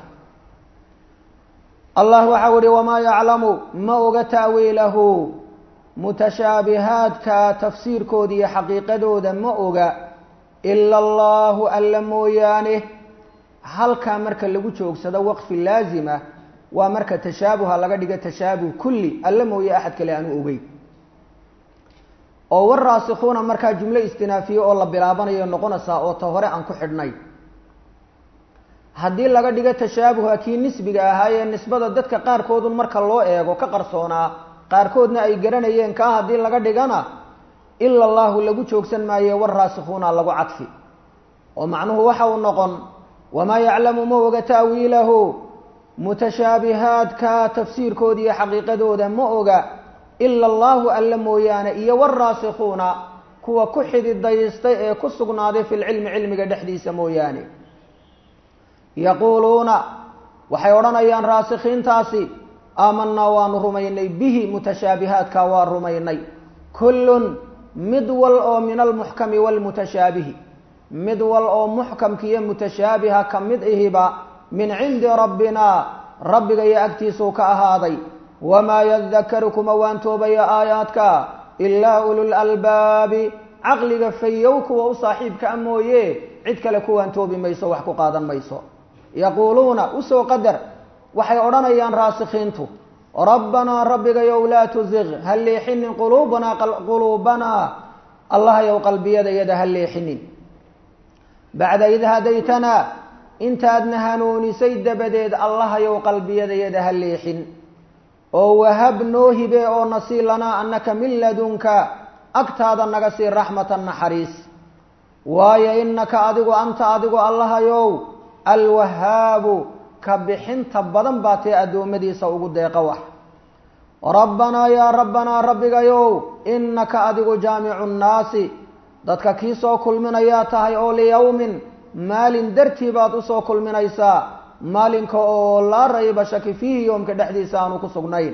Speaker 1: allah waxau ihi wamaa yaclamu ma oga ta'wiilahu mutashaabihaadka tafsiirkooda iyo xaqiiqadooda ma oga ila allahu alla mooyaane halkaa marka lagu joogsado waqfi laazima waa marka tashaabuha laga dhiga tashaabuh kulli alla mooye axad kale aanu ogey oo waraasikuuna markaa jumlo istinaafiye oo la bilaabanayo noqonaysaa oo ta hore aan ku xidhnay haddii laga dhigo tashaabuha kii nisbiga ahaayee nisbada dadka qaarkoodun marka loo eego ka qarsoonaa qaarkoodna ay garanayeen kaa haddii laga dhigana ila allahu lagu joogsan maaye waraasikuuna lagu cadfi oo macnuhu waxa uu noqon wamaa yaclamu ma oga ta'wiilahu mutashaabihaadka tafsiirkooda iyo xaqiiqadooda ma oga ila allahu alla mooyaane iyo waraasikuuna kuwa ku xididaystay ee ku sugnaaday fi lcilmi cilmiga dhexdiisa mooyaane yaquuluuna waxay odhanayaan raasikiintaasi aamanaa waanu rumaynay bihi mutashaabihaadka waa rumaynay kullun mid wal oo min almuxkami waalmutashaabihi mid wal oo muxkamka iyo mutashaabiha ka mid ihiba min cindi rabbina rabbiga iyo agtiisuu ka ahaaday wamaa yadakaru kuma waantoobaya aayaadka ilaa ulul albaabi caqliga fayow kuwa u saaxiibka a mooye cid kale ku waantoobi mayso wax ku qaadan mayso yaquuluuna usoo qadar waxay odhanayaan raasikiintu rabbanaa rabbigayow laa tuziq ha leexinin quluubanaa quluubanaa allahayow qalbiyadayada ha leexinin bacda id hadaytanaa intaadna hanuunisay dabadeed allahayow qalbiyadayada ha leexin oo wahab noo hibe oo nasii lanaa annaka min ladunka agtaada naga sii raxmatan naxariis waayo innaka adigu anta adigu allahayow alwahaabu ka bixinta badan baa tee addoommadiisa ugu deeqa wax rabbanaa yaa rabbanaa rabbigayow innaka adigu jaamicu nnaasi dadka kii soo kulminayaa tahay oo liyowmin maalin dartii baad usoo kulminaysaa maalinka oo laa rayba shaki fiihi yoomka dhexdiisa aanu ku sugnayn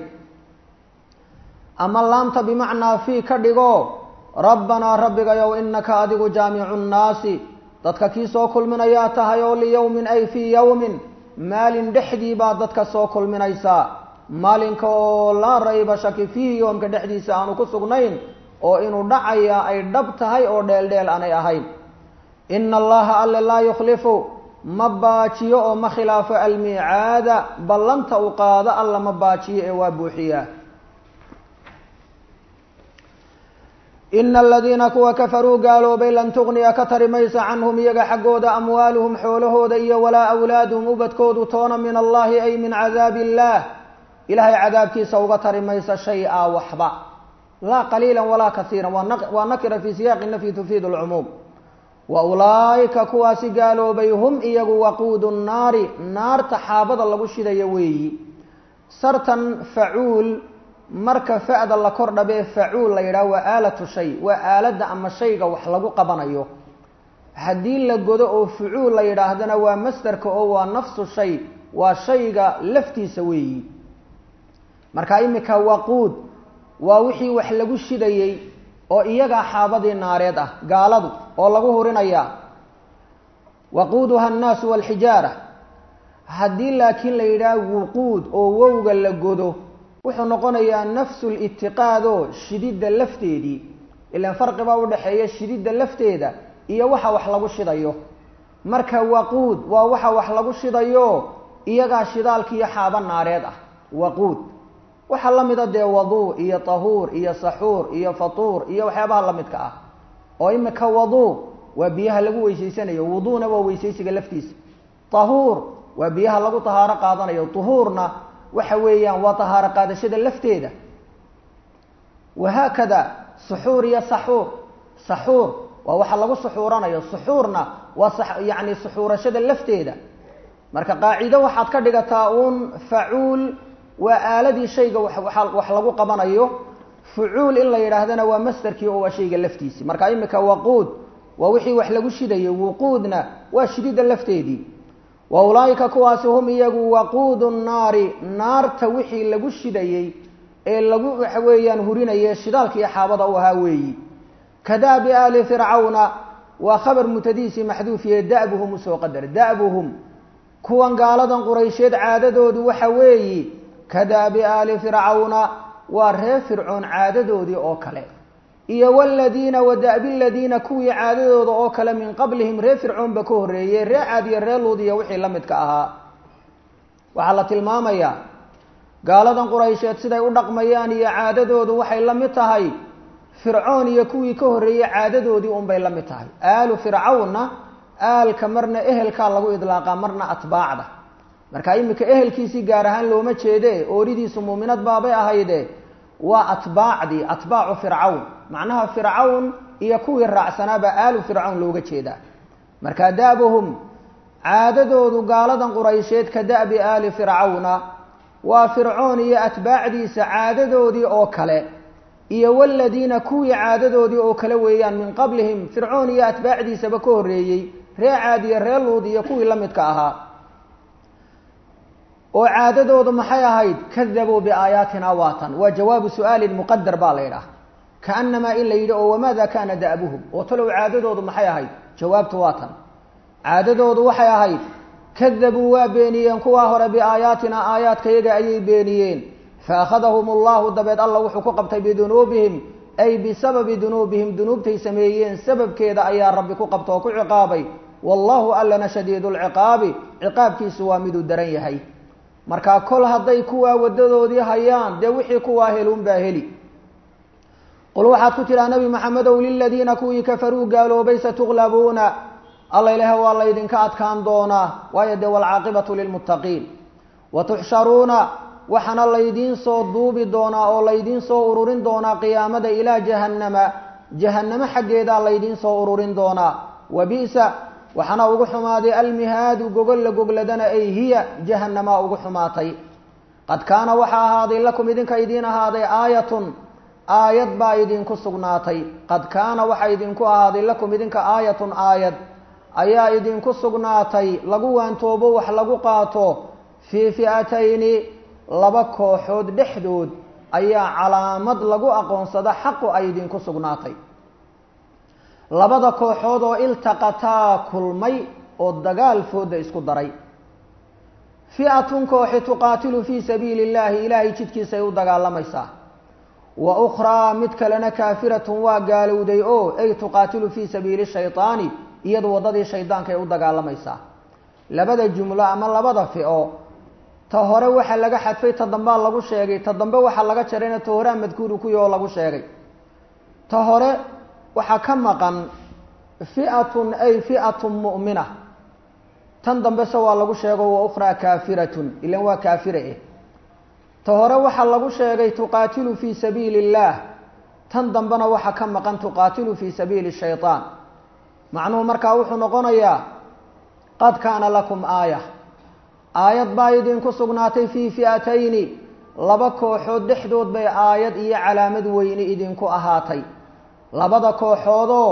Speaker 1: ama laamta bimacnaa fii ka dhigo rabbanaa rabbigayow innaka adigu jaamicu nnaasi dadka kii soo kulminayaa tahay oo liyowmin ay fii yowmin maalin dhexdii baad dadka soo kulminaysaa maalinka oo laa rayba shaki fiihi yoomka dhexdiisa aanu ku sugnayn oo inuu dhacaya ay dhab tahay oo dheeldheel aanay ahayn ina allaha alle laa yukhlifu ma baajiyo oo ma khilaafo almiicaada ballanta u qaado alla ma baajiyo ee waa buuxiyaa ina aladiina kuwa kafaruu gaaloobay lan tugniya ka tari maysa canhum iyaga xaggooda amwaaluhum xoolahooda iyo walaa awlaaduhum ubadkoodu toona min allahi ay min cadaabi illaah ilahay cadaabkiisa uga tari maysa shay-a waxba laa qaliila walaa kasiira waa nakira fii siyaaqi nafyi tufiidu lcumuum wa ulaa'ika kuwaasi gaaloobay hum iyagu waquudu nnaari naarta xaabada lagu shidayo weeyi sartan facuul marka fa-da la kor dhabee facuul la yidhaha waa aalatu shay waa aaladda ama shayga wax lagu qabanayo haddii la godo oo fucuul la yidhaahdana waa masderka oo waa nafsu shay waa shayga laftiisa weeyi marka iminka waquud waa wixii wax lagu shidayey oo iyagaa xaabadii naareed ah gaaladu oo lagu hurinayaa waquuduha annaasu walxijaara haddii laakiin la yidhaah wuquud oo wowga la godo wuxuu noqonayaa nafsu litiqaadoo shididda lafteedii ilaan farqi baa udhaxeeya shididda lafteeda iyo waxa wax lagu shidayo marka waquud waa waxa wax lagu shidayo iyagaa shidaalka iyo xaaba naareed ah waquud waxaa la mida dee waduu iyo tahuur iyo saxuur iyo fatuur iyo waxyaabaha lamidka ah oo imika waduu waa biyaha lagu weysaysanayo wuduuna waa weysaysiga laftiisa tahuur waa biyaha lagu tahaaro qaadanayo tuhuurna waxa weeyaan waa tahaaro qaadashada lafteeda wahaakada suxuur iyo saxuur saxuur waa waxa lagu suxuuranayo suxuurna waa yani suxuurashada lafteeda marka qaacido waxaad ka dhigataa uun facuul waa aaladii shayga wax lagu qabanayo fucuul in la yidhaahdana waa masderkii oo waa shayga laftiisi marka imika waquud waa wixii wax lagu shidayo wuquudna waa shididda lafteedii wa ulaaika kuwaasi hum iyagu waquudu nnaari naarta wixii lagu shidayey ee lagu waxa weeyaan hurinayay shidaalka iyo xaabada u ahaa weeyi kadaabi aali fircawna waa khabar mutadiisi maxduufiye da'buhum usoo qadar da'buhum kuwan gaaladan quraysheed caadadoodu waxa weeyi kadaabi aali fircawna waa reer fircoon caadadoodii oo kale iyo waladiina wada'bi ladiina kuwii caadadooda oo kale min qablihim reer fircoonba ka horreeyey ree caad iyo ree luud iyo wixii la midka ahaa waxaa la tilmaamayaa gaaladan quraysheed siday u dhaqmayaan iyo caadadoodu waxay la mid tahay fircoon iyo kuwii ka horreeyey caadadoodii unbay la mid tahay aalu fircawnna aalka marna ehelkaa lagu idlaaqaa marna atbaacda marka iminka ehelkiisii gaar ahaan looma jeede ooridiisu muuminad baabay ahayde waa atbaacdii atbaacu fircawn macnaha fircawn iyo kuwii raacsanaaba aalu fircawn looga jeedaa marka da'buhum caadadoodu gaaladan quraysheed ka da'bi aali fircawna waa fircoon iyo atbaacdiisa caadadoodii oo kale iyo waladiina kuwii caadadoodii oo kale weeyaan min qablihim fircoon iyo atbaacdiisaba ka horreeyey ree caad iyo ree luud iyo kuwii la midka ahaa oo caadadoodu maxay ahayd kadabuu biaayaatina waatan waa jawaabu su-aalin muqadar baa la yidhaah kaanamaa in la yidhi oo wamaada kaana da'buhum oo talow caadadoodu maxay ahayd jawaabtu waatan caadadoodu waxay ahayd kadabuu waa beeniyeen kuwaa hore biaayaatina aayaadkayaga ayay beeniyeen faakhadahum allahu dabeed alla wuxuu ku qabtay bidunuubihim ay bisababi dunuubihim dunuubtay sameeyeen sababkeeda ayaa rabbi ku qabta oo ku ciqaabay wallahu allana shadiidu lciqaabi ciqaabkiisu waa miduu daran yahay markaa kol hadday kuwaa wadadoodii hayaan dee wixii kuwaa heluunbaa heli qul waxaad ku tidhaha nabi maxamedow liladiina kuwii kafaruu gaaloobay satuglabuuna alla ilaah waa laydinka adkaan doonaa waayo dee waalcaaqibatu lilmuttaqiin watuxsharuuna waxaana laydiin soo duubi doonaa oo laydiin soo ururin doonaa qiyaamada ilaa jahannama jahannamo xaggeedaa laydiin soo ururin doonaa wa bi'sa waxaana ugu xumaaday almihaadu gogol la gogladana ay hiya jahanamaa ugu xumaatay qad kaana waxaa ahaaday lakum idinka idiin ahaaday aayatun aayad baa idinku sugnaatay qad kaana waxaa idinku ahaaday lakum idinka aayatun aayad ayaa idinku sugnaatay lagu waantoobo wax lagu qaato fii fi'atayni laba kooxood dhexdood ayaa calaamad lagu aqoonsada xaqu ay idinku sugnaatay labada kooxood oo iltaqataa kulmay oo dagaal fooda isku daray fi'atun kooxi tuqaatilu fii sabiili illaahi ilaahay jidkiisay u dagaalamaysaa wa ukhraa mid kalena kaafiratun waa gaalowday oo ay tuqaatilu fii sabiili shaydaani iyadu waddadii shaydaanka ay u dagaalamaysaa labada jumlo ama labada fico ta hore waxaa laga xadfay ta dambaa lagu sheegay ta dambe waxaa laga jarayna ta horea madkuuru kuyi oo lagu sheegay ta hore waxaa ka maqan fi'atun ay fi'atun mu'mina tan dambese waa lagu sheego wa ukhraa kaafiratun ilan waa kaafire eh ta hore waxaa lagu sheegay tuqaatilu fii sabiili illaah tan dambena waxaa ka maqan tuqaatilu fii sabiili shaytaan macnuhu markaa wuxuu noqonayaa qad kaana lakum aaya aayad baa idinku sugnaatay fii fi'atayni laba kooxood dhexdood bay aayad iyo calaamad weyne idinku ahaatay labada kooxoodoo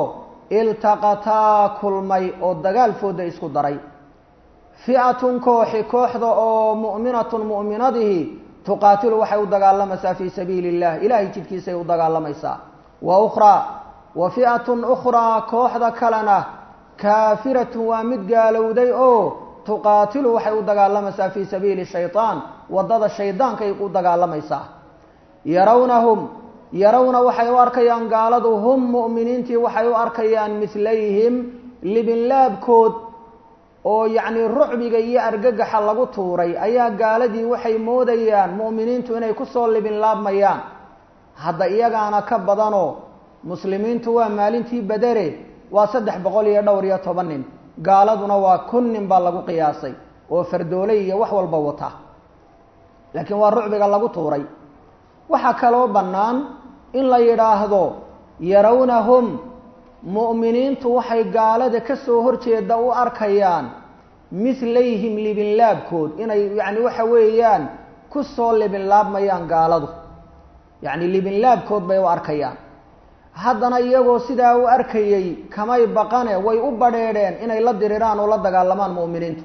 Speaker 1: iltaqataa kulmay oo dagaal fooda isku daray fi'atun kooxi kooxda oo mu'minatun mu'minadihi tuqaatilu waxay u dagaalamaysaa fii sabiili illah ilaahay jidkiisay u dagaalamaysaa wa ukhraa wa fi'atun ukhraa kooxda kalena kaafiratun waa mid gaalowday oo tuqaatilu waxay u dagaalamaysaa fii sabiili shaytaan waddada shaydaankay u dagaalamaysaa yarawnahum yarawna waxay u arkayaan gaaladu hum mu'miniintii waxay u arkayaan mislayhim libinlaabkood oo yacnii rucbiga iyo argagaxa lagu tuuray ayaa gaaladii waxay moodayaan mu'miniintu inay kusoo libinlaabmayaan hadda iyagaana ka badanoo muslimiintu waa maalintii badere waa saddex boqol iyo dhowr iyo toban nin gaaladuna waa kun nin baa lagu qiyaasay oo fardooley iyo wax walba wata laakiin waa rucbiga lagu tuuray waxaa kaloo bannaan in la yidhaahdo yarawnahum mu'miniintu waxay gaalada ka soo horjeeda u arkayaan mislayhim libinlaabkood inay yacni waxa weeyaan ku soo libinlaabmayaan gaaladu yacni libinlaabkood bay u arkayaan haddana iyagoo sidaa u arkayey kamay baqane way u badrheedheen inay la diriraan oo la dagaalamaan mu'miniintu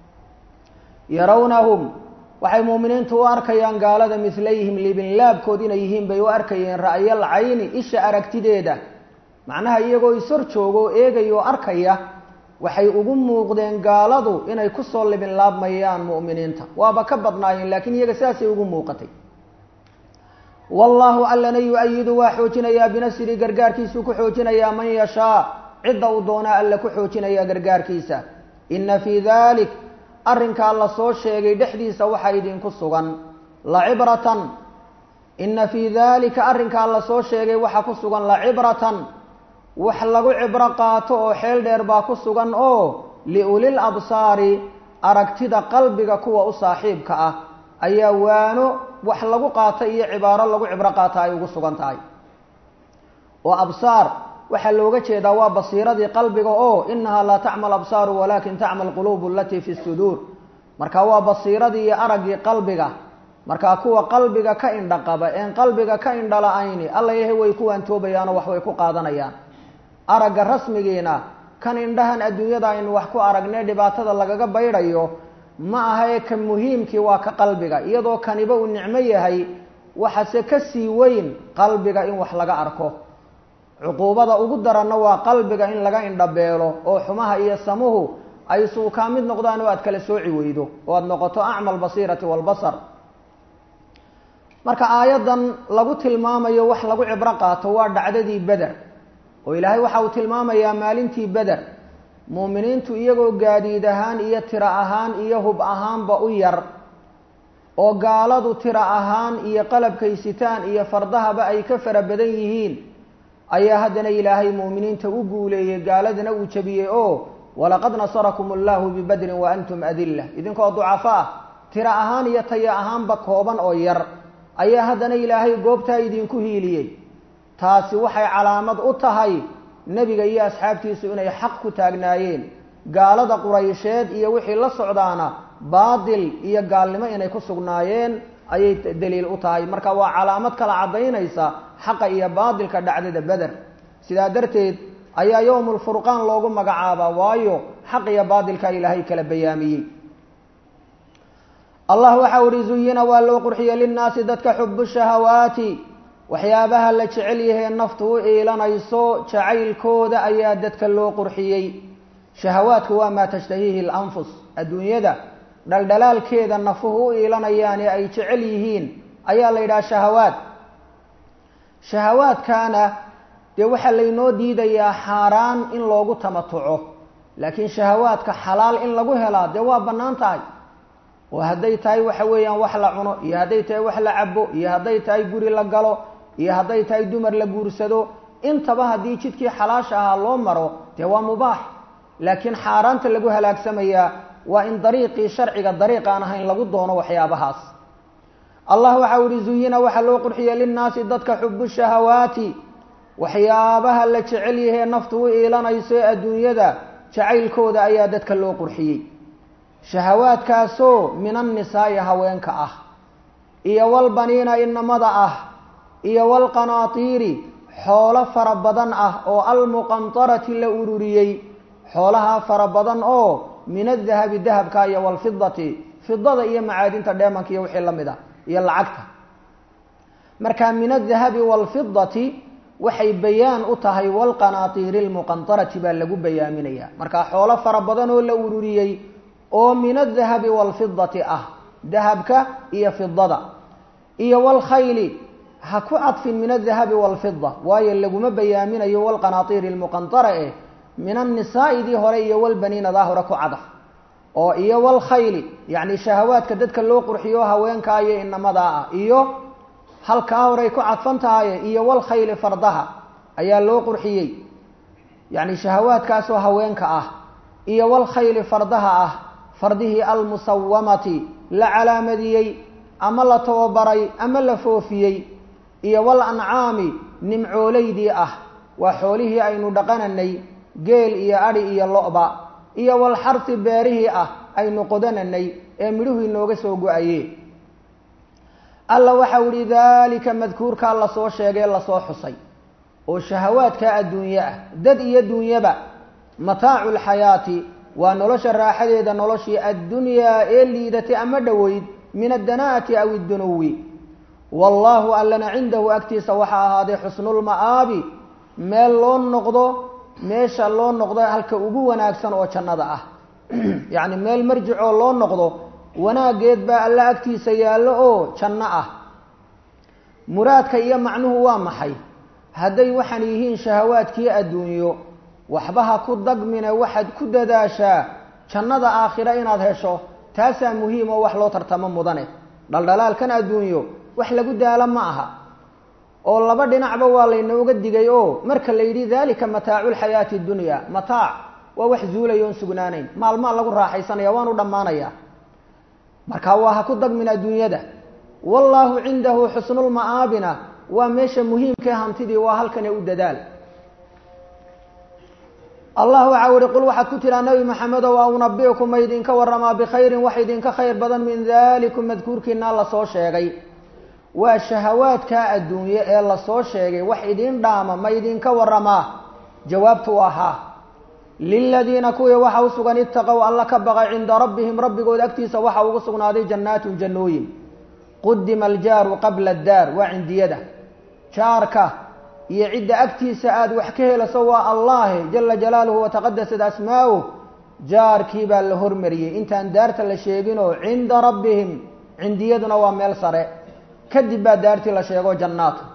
Speaker 1: yarawnahum waxay mu'miniintu u arkayaan gaalada mislayhim libinlaabkood inay yihiin bay u arkayeen ra'yal cayni isha aragtideeda macnaha iyagoo ishor jooga oo eegaya oo arkaya waxay ugu muuqdeen gaaladu inay kusoo libinlaabmayaan mu'miniinta waaba ka badnaayeen laakiin iyaga sidaasay ugu muuqatay wallaahu allana yu-ayidu waa xoojinayaa binasri gargaarkiisuu ku xoojinayaa man yashaa cidda uu doonaa alla ku xoojinayaa gargaarkiisa inna fii dalik arrinkaa la soo sheegay dhexdiisa waxaa idinku sugan lacibratan inna fii daalika arrinkaa la soo sheegay waxaa ku sugan lacibratan wax lagu cibro qaato oo xeel dheer baa ku sugan oo liulil absaari aragtida qalbiga kuwa u saaxiibka ah ayaa waano wax lagu qaato iyo cibaaro lagu cibro qaata ay ugu sugan tahay oo absaar waxaa looga jeedaa waa basiiradii qalbiga oo inahaa laa tacmal absaaru walakin tacmal quluubu alatii fi suduur marka waa basiiradii iyo araggii qalbiga markaa kuwa qalbiga ka indha qaba een qalbiga ka indha la-ayni alla yahay way ku waantoobayaanoo wax way ku qaadanayaan aragga rasmigiina kan indhahan adduunyada aynu wax ku aragnay dhibaatada lagaga baydhayo ma aha ee ka muhiimkii waa ka qalbiga iyadoo kaniba uu nicmo yahay waxase ka sii weyn qalbiga in wax laga arko cuquubada ugu daranna waa qalbiga in laga indhabeelo oo xumaha iyo samuhu ay suukaa mid noqdaan oo aad kala sooci weydo oo aada noqoto acma albasiirati waalbasar marka aayaddan lagu tilmaamayo wax lagu cibro qaato waa dhacdadii beder oo ilaahay waxa uu tilmaamayaa maalintii beder muuminiintu iyagoo gaadiid ahaan iyo tiro ahaan iyo hub ahaanba u yar oo gaaladu tiro ahaan iyo qalabkay sitaan iyo fardahaba ay ka fara badan yihiin ayaa haddana ilaahay muuminiinta u guuleeyey gaaladana uu jabiyey oo walaqad nasarakum allahu bibadrin wa antum adilla idinkoo ducafo ah tiro ahaan iyo tayo ahaanba kooban oo yar ayaa haddana ilaahay goobtaa idinku hiiliyey taasi waxay calaamad u tahay nebiga iyo asxaabtiisu inay xaq ku taagnaayeen gaalada quraysheed iyo wixii la socdaana baatil iyo gaalnimo inay ku sugnaayeen ayay daliil u tahay marka waa calaamad kala caddaynaysa xaqa iyo baatilka dhacdada beder sidaa darteed ayaa yowmulfurqaan loogu magacaabaa waayo xaq iyo baatilka ilaahay kala bayaamiyey allah waxau ihi zuyina waa loo qurxiyey linnaasi dadka xubu shahawaati waxyaabaha la jecel yahee naftu u iilanayso jacaylkooda ayaa dadka loo qurxiyey shahawaadku waa maa tashtahiihi lanfus adduunyada dhaldhalaalkeeda nafuhu u iilanayaan ee ay jecel yihiin ayaa la yidhaha shahawaad shahawaadkaana dee waxaa laynoo diidayaa xaaraan in loogu tamatuco laakiin shahawaadka xalaal in lagu helaa dee waa bannaan tahay oo hadday tahay waxa weeyaan wax la cuno iyo hadday tahay wax la cabo iyo hadday tahay guri la galo iyo hadday tahay dumar la guursado intaba haddii jidkii xalaasha ahaa loo maro dee waa mubaax laakiin xaaraanta lagu halaagsamayaa waa in dariiqii sharciga dariiq aan ahayn lagu doono waxyaabahaas allah waxau ihi zuyina waxaa loo qurxiyey linnaasi dadka xubu shahawaati waxyaabaha la jecel yahee naftu u iilanayso ee adduunyada jacaylkooda ayaa dadka loo qurxiyey shahawaadkaasoo min annisaa'i haweenka ah iyo walbaniina inamada ah iyo walqanaatiiri xoolo fara badan ah oo almuqantarati la ururiyey xoolahaa fara badan oo min adahabi dahabka iyo walfidati fidada iyo macaadinta dheemanka iyo wixii lamid ah iyo lacagta marka min adahabi walfidati waxay bayaan u tahay walqanaatiiri lmuqantarati baa lagu bayaaminaya marka xoolo fara badan oo la ururiyey oo min adahabi walfidati ah dahabka iyo fidada iyo walkhayli ha ku cadfin min adahabi walfida waayo laguma bayaaminayo walqanaatiiri lmuqantara eh min annisaa'idii hore iyo walbaniinadaa hore ku cadaf oo iyo walkhayli yacni shahawaadka dadka loo qurxiyo haweenkaa iyo inamadaa ah iyo halkaa horey ku cadfan tahaye iyo walkhayli fardaha ayaa loo qurxiyey yacni shahawaadkaasoo haweenka ah iyo walkhayli fardaha ah fardihii almusawamati la calaamadiyey ama la tababaray ama la foofiyey iyo wal ancaami nimcoolaydii ah waa xoolihii aynu dhaqananay geel iyo adhi iyo lo-ba iyo walxarsi beerihii ah aynu qodananay ee midhuhu inooga soo go-aye alla waxau ihi daalika madkuurkaa lasoo sheegay lasoo xusay oo shahawaadkaa adduunye ah dad iyo dunyaba mataacu lxayaati waa nolosha raaxadeeda noloshii addunyaa ee liidatay ama dhoweyd min addanaati aw iddunuwi wallaahu allana cindahu agtiisa waxaa ahaaday xusnulma'aabi meel loo noqdo meesha loo noqdo halka ugu wanaagsan oo jannada ah yacni meel marjicoo loo noqdo wanaaggeed baa alla agtiisa yaallo oo janno ah muraadka iyo macnuhu waa maxay hadday waxaan yihiin shahawaadkii adduunyo waxba ha ku dagmine waxaad ku dadaashaa jannada aakhira inaad hesho taasaa muhiim oo wax loo tartamo mudane dhaldhalaalkan adduunyo wax lagu daalo ma aha oo laba dhinacba waa laynooga digay oo marka la yidhi dalika mataacu lxayaati dunya mataac waa wax zuulaya oon sugnaanayn maalmaa lagu raaxaysanaya waanu dhammaanaya marka waa ha ku dagmin adduunyada wallaahu cindahu xusnulma'aabina waa meesha muhiimkae hantidii waa halkane u dadaal allah waxau ihi qul waxaad ku tiraa nabi maxamedow a unabiukum ma idinka waramaa bikhayrin wax idinka khayr badan min dalikum madkuurkiinaa lasoo sheegay waa shahawaadkaa adduunye ee lasoo sheegay wax idin dhaama ma idinka waramaa jawaabtu ahaa liladiina kuwii waxa u sugan itaqow alla ka baqay cinda rabbihim rabbigood agtiisa waxa ugu sugnaaday jannaatun jannooyin qudima aljaaru qabla addaar waa cindiyada jaarka iyo cidda agtiisa aada wax ka helayso waa allaahe jala jalaaluhu wataqadasat asmaa'uh jaarkii baa la hormariyey intaan daarta la sheeginoo cinda rabbihim cindiyaduna waa meel sare kadib baa daartii la sheego jannaatu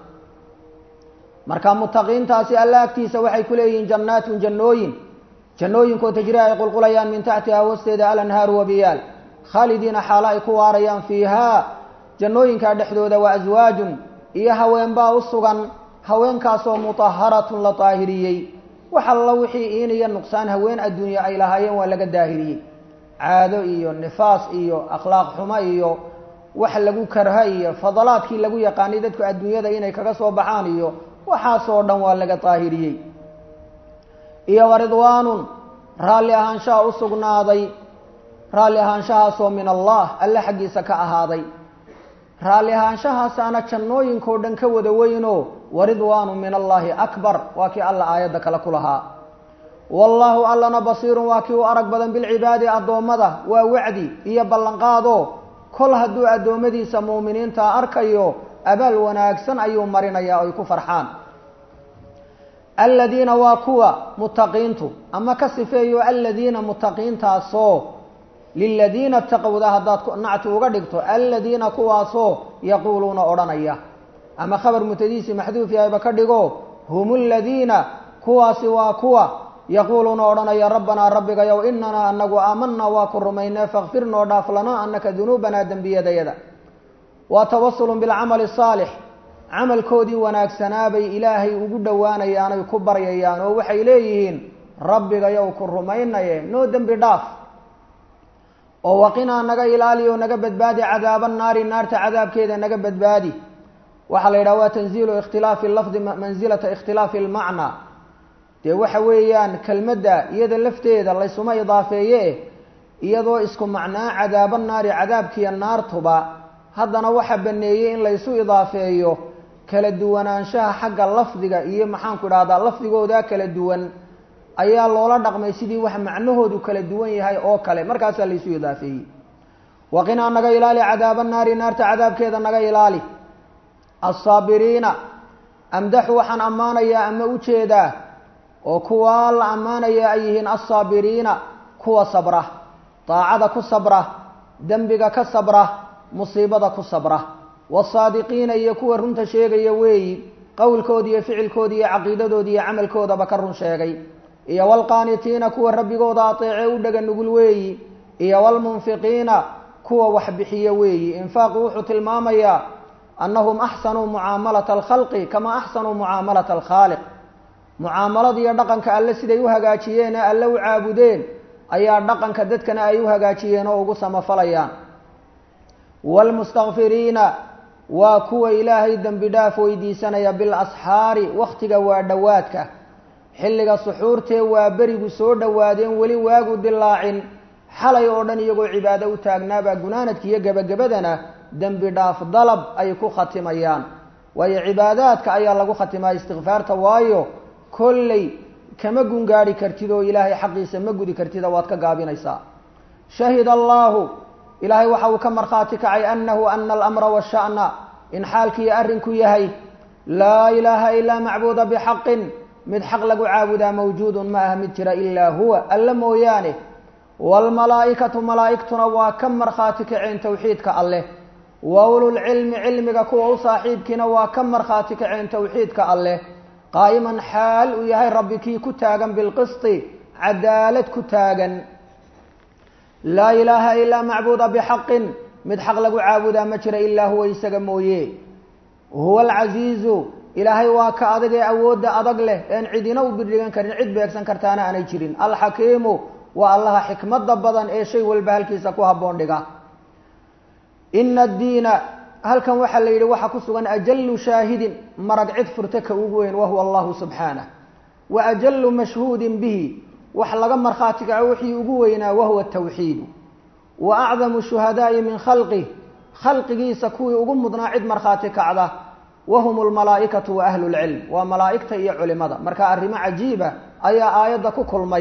Speaker 1: marka mutaqiintaasi alla agtiisa waxay ku leeyihiin jannaatun jannooyin jannooyinkoo tajri ay qulqulayaan min taxtiha hoosteeda alanhaaru wabiyaal khaalidiina xaalo ay ku waarayaan fiihaa jannooyinkaa dhexdooda waa aswaajun iyo haweenbaa u sugan haweenkaasoo mutaharatun la daahiriyey wax alla wixii iin iyo nuqsaan haween adduunye ay lahaayeen waa laga daahiriyey caado iyo nifaas iyo akhlaaq xumo iyo wax lagu karha iyo fadalaadkii lagu yaqaanay dadku adduunyada inay kaga soo baxaan iyo waxaasoo dhan waa laga daahiriyey iyo wa ridwaanun raalli ahaanshaha u sugnaaday raalli ahaanshahaasoo min allah alle xaggiisa ka ahaaday raalli ahaanshahaasaana jannooyinkao dhan ka wada weynoo waridwaanu min allaahi akbar waa kii alla aayadda kale ku lahaa wallaahu allana basiirun waa kii u arag badan bilcibaadi addoommada waa wacdi iyo ballanqaado kol hadduu addoommadiisa muuminiinta arkayo abaal wanaagsan ayuu marinayaa oy ku farxaan aladiina waa kuwa mutaqiintu ama ka sifeeyo aladiina mutaqiintaasoo liladiina taqowda haddaad nacti uga dhigto aladiina kuwaasoo yaquuluuna odhanaya ama khabar mutadiisi maxduuf yahayba ka dhigo hum aladiina kuwaasi waa kuwa yaquuluuna odhanaya rabbanaa rabbigayow inanaa anagu aamanaa waa ku rumaynee fakfir noo dhaaf lanaa anaka dunuubanaa dembiyadayada waa tawasulun bilcamali asaalix camalkoodii wanaagsanaabay ilaahay ugu dhowaanayaanay ku baryayaan oo waxay leeyihiin rabbigayow ku rumaynaye noo dembi dhaaf oo waqinaa naga ilaali oo naga badbaadi cadaaba naari naarta cadaabkeeda naga badbaadi waxaa la yidhaha waa tanziilu ikhtilaafi lafdi mansilata ikhtilaafi lmacnaa dee waxa weeyaan kelmadda iyada lafteeda laysuma idaafeeye iyadoo isku macnaa cadaaba naari cadaabkiiyo naartuba haddana waxa baneeyey in laysu idaafeeyo kala duwanaanshaha xagga lafdiga iyo maxaanku idhahdaa lafdigooda kala duwan ayaa loola dhaqmay sidii wax macnahoodu kala duwan yahay oo kale markaasaa laysu idaafeeyey waqinaa naga ilaali cadaaba naari naarta cadaabkeeda naga ilaali alsaabiriina amdaxu waxaan ammaanayaa ama ujeedaa oo kuwaa la ammaanayaa ay yihiin alsaabiriina kuwa sabra daacada ku sabra dembiga ka sabra musiibada ku sabra wasaadiqiina iyo kuwa runta sheegaya weeyi qowlkooda iyo ficilkooda iyo caqiidadooda iyo camalkoodaba ka run sheegay iyo waalqaanitiina kuwa rabbigooda ateece u dhega nugul weeyi iyo waalmunfiqiina kuwa wax bixiya weeyi infaaqu wuxuu tilmaamayaa annahum axsanuu mucaamalata alkhalqi kamaa axsanuu mucaamalata alkhaaliq mucaamalada iyo dhaqanka alle siday u hagaajiyeen ee alle u caabudeen ayaa dhaqanka dadkana ay u hagaajiyeen oo ugu samafalayaan waalmustakfiriina waa kuwa ilaahay dembi dhaaf weydiisanaya bilasxaari wakhtiga waa dhowaadka xilliga suxuurtee waa berigu soo dhowaadeen weli waagu dilaacin xalay oo dhan iyagoo cibaado u taagnaabaa gunaanadka iyo gebagabadana dembi dhaaf dalab ay ku khatimayaan waayo cibaadaadka ayaa lagu khatimaa istikfaarta waayo kolley kama gungaadhi kartid oo ilaahay xaqiisa ma gudi kartida waad ka gaabinaysaa shahida allaahu ilaahay waxa uu ka markhaati kacay annahu ana alamra washa'na in xaalkiiyo arrinku yahay laa ilaaha ilaa macbuuda bixaqin mid xaq lagu caabudaa mawjuudun ma aha mid jira ilaa huwa alla mooyaane waalmalaa'ikatu malaa'igtuna waa ka markhaati kaceen towxiidka alleh wa ululcilmi cilmiga kuwa u saaxiibkiina waa ka markhaati kaceen towxiidka alleh qaa'iman xaal uu yahay rabbi kii ku taagan bilqisti cadaalad ku taagan laa ilaaha ilaa macbuuda bixaqin mid xaq lagu caabudaa ma jira ilaa huwa isaga mooye huwa alcasiizu ilaahay waa ka adag ee awoodda adag leh een cidina u birdhigan karin cid beegsan kartaana aanay jirin alxakiimu waa allaha xikmadda badan ee shay walba halkiisa ku habboon dhiga ina addiina halkan waxaa la yidhi waxaa ku sugan ajalu shaahidin marag cid furta ka ugu weyn wahuwa allahu subxaanah wa ajalu mashhuudin bihi wax laga markhaati kaco wixii ugu weynaa wahuwa tawxiidu wa acdamu shuhadaa'i min khalqih khalqigiisa kuwii ugu mudnaa cid markhaati kacda wahum lmalaa'ikatu wa ahlu lcilm waa malaa'igta iyo culimada marka arrimo cajiiba ayaa aayadda ku kulmay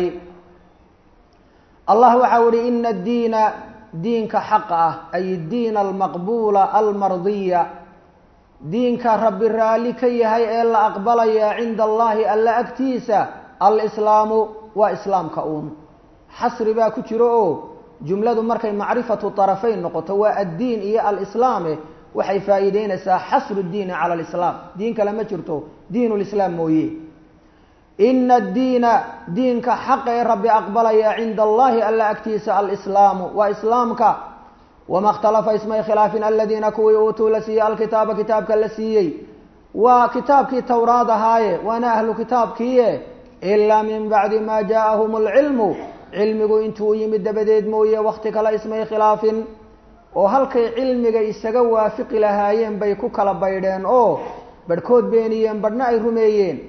Speaker 1: allah waxau ihi ina addiina diinka xaqa ah ay diina almaqbuula almardiya diinka rabbi raalli ka yahay ee la aqbalaya cinda allahi alla agtiisa alislaamu waa islaamka uun xasri baa ku jiro oo jumladu markay macrifatu طarafayn noqoto waa addiin iyo alislaame waxay faa'iideynaysaa xasru diini cala alislaam diin kale ma jirto diin lislaam mooye ina addiina diinka xaqa ee rabbi aqbalaya cinda allahi alla agtiisa alislaamu waa islaamka wama ikhtalafa ismay khilaafin aladiina kuwii uutuu la siiyey alkitaaba kitaabka la siiyey waa kitaabkii towraad ahaaye waana ahlu kitaabkiie ilaa min bacdi ma jaaahum alcilmu cilmigu intuu yimid dabadeed mooye wakti kale ismay khilaafin oo halkay cilmiga isaga waafiqi lahaayeen bay ku kala baydheen oo barhkood beeniyeen badhna ay rumeeyeen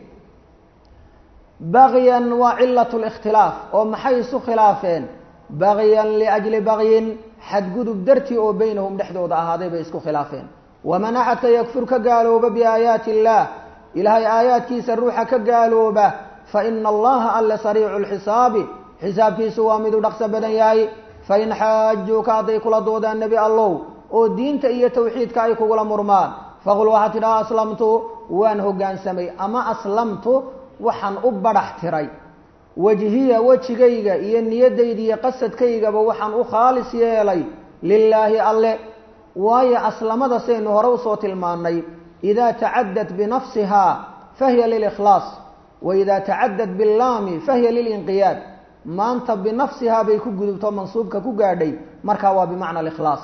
Speaker 1: bagyan waa cilat likhtilaaf oo maxay isu khilaafeen bagyan liajli bagyin xadgudub dartii oo beynahum dhexdooda ahaaday bay isku khilaafeen waman axadka yakfur ka gaalooba biaayaati illaah ilaahay aayaadkiisa ruuxa ka gaalooba fa ina allaha alle sariicu lxisaabi xisaabkiisu waa miduu dhaqso badan yahay fain xaajuuka hadday kula doodaan nebi allow oo diinta iyo tawxiidka ay kugula murmaan faqul waxaad tidhaha aslamtu waan hoggaansamay ama aslamtu waxaan u badhax tiray wajhiya wejigayga iyo niyadayda iyo qasadkaygaba waxaan u khaalis yeelay lilaahi alle waayo aslamada saynu hore usoo tilmaannay idaa tacadad binafsiha fahiya lilikhlaas wa idaa tacadad billaami fahiya lilinqiyaad maanta binafsihaa bay ku gudubto mansuubka ku gaadhay markaa waa bimacna alikhlaas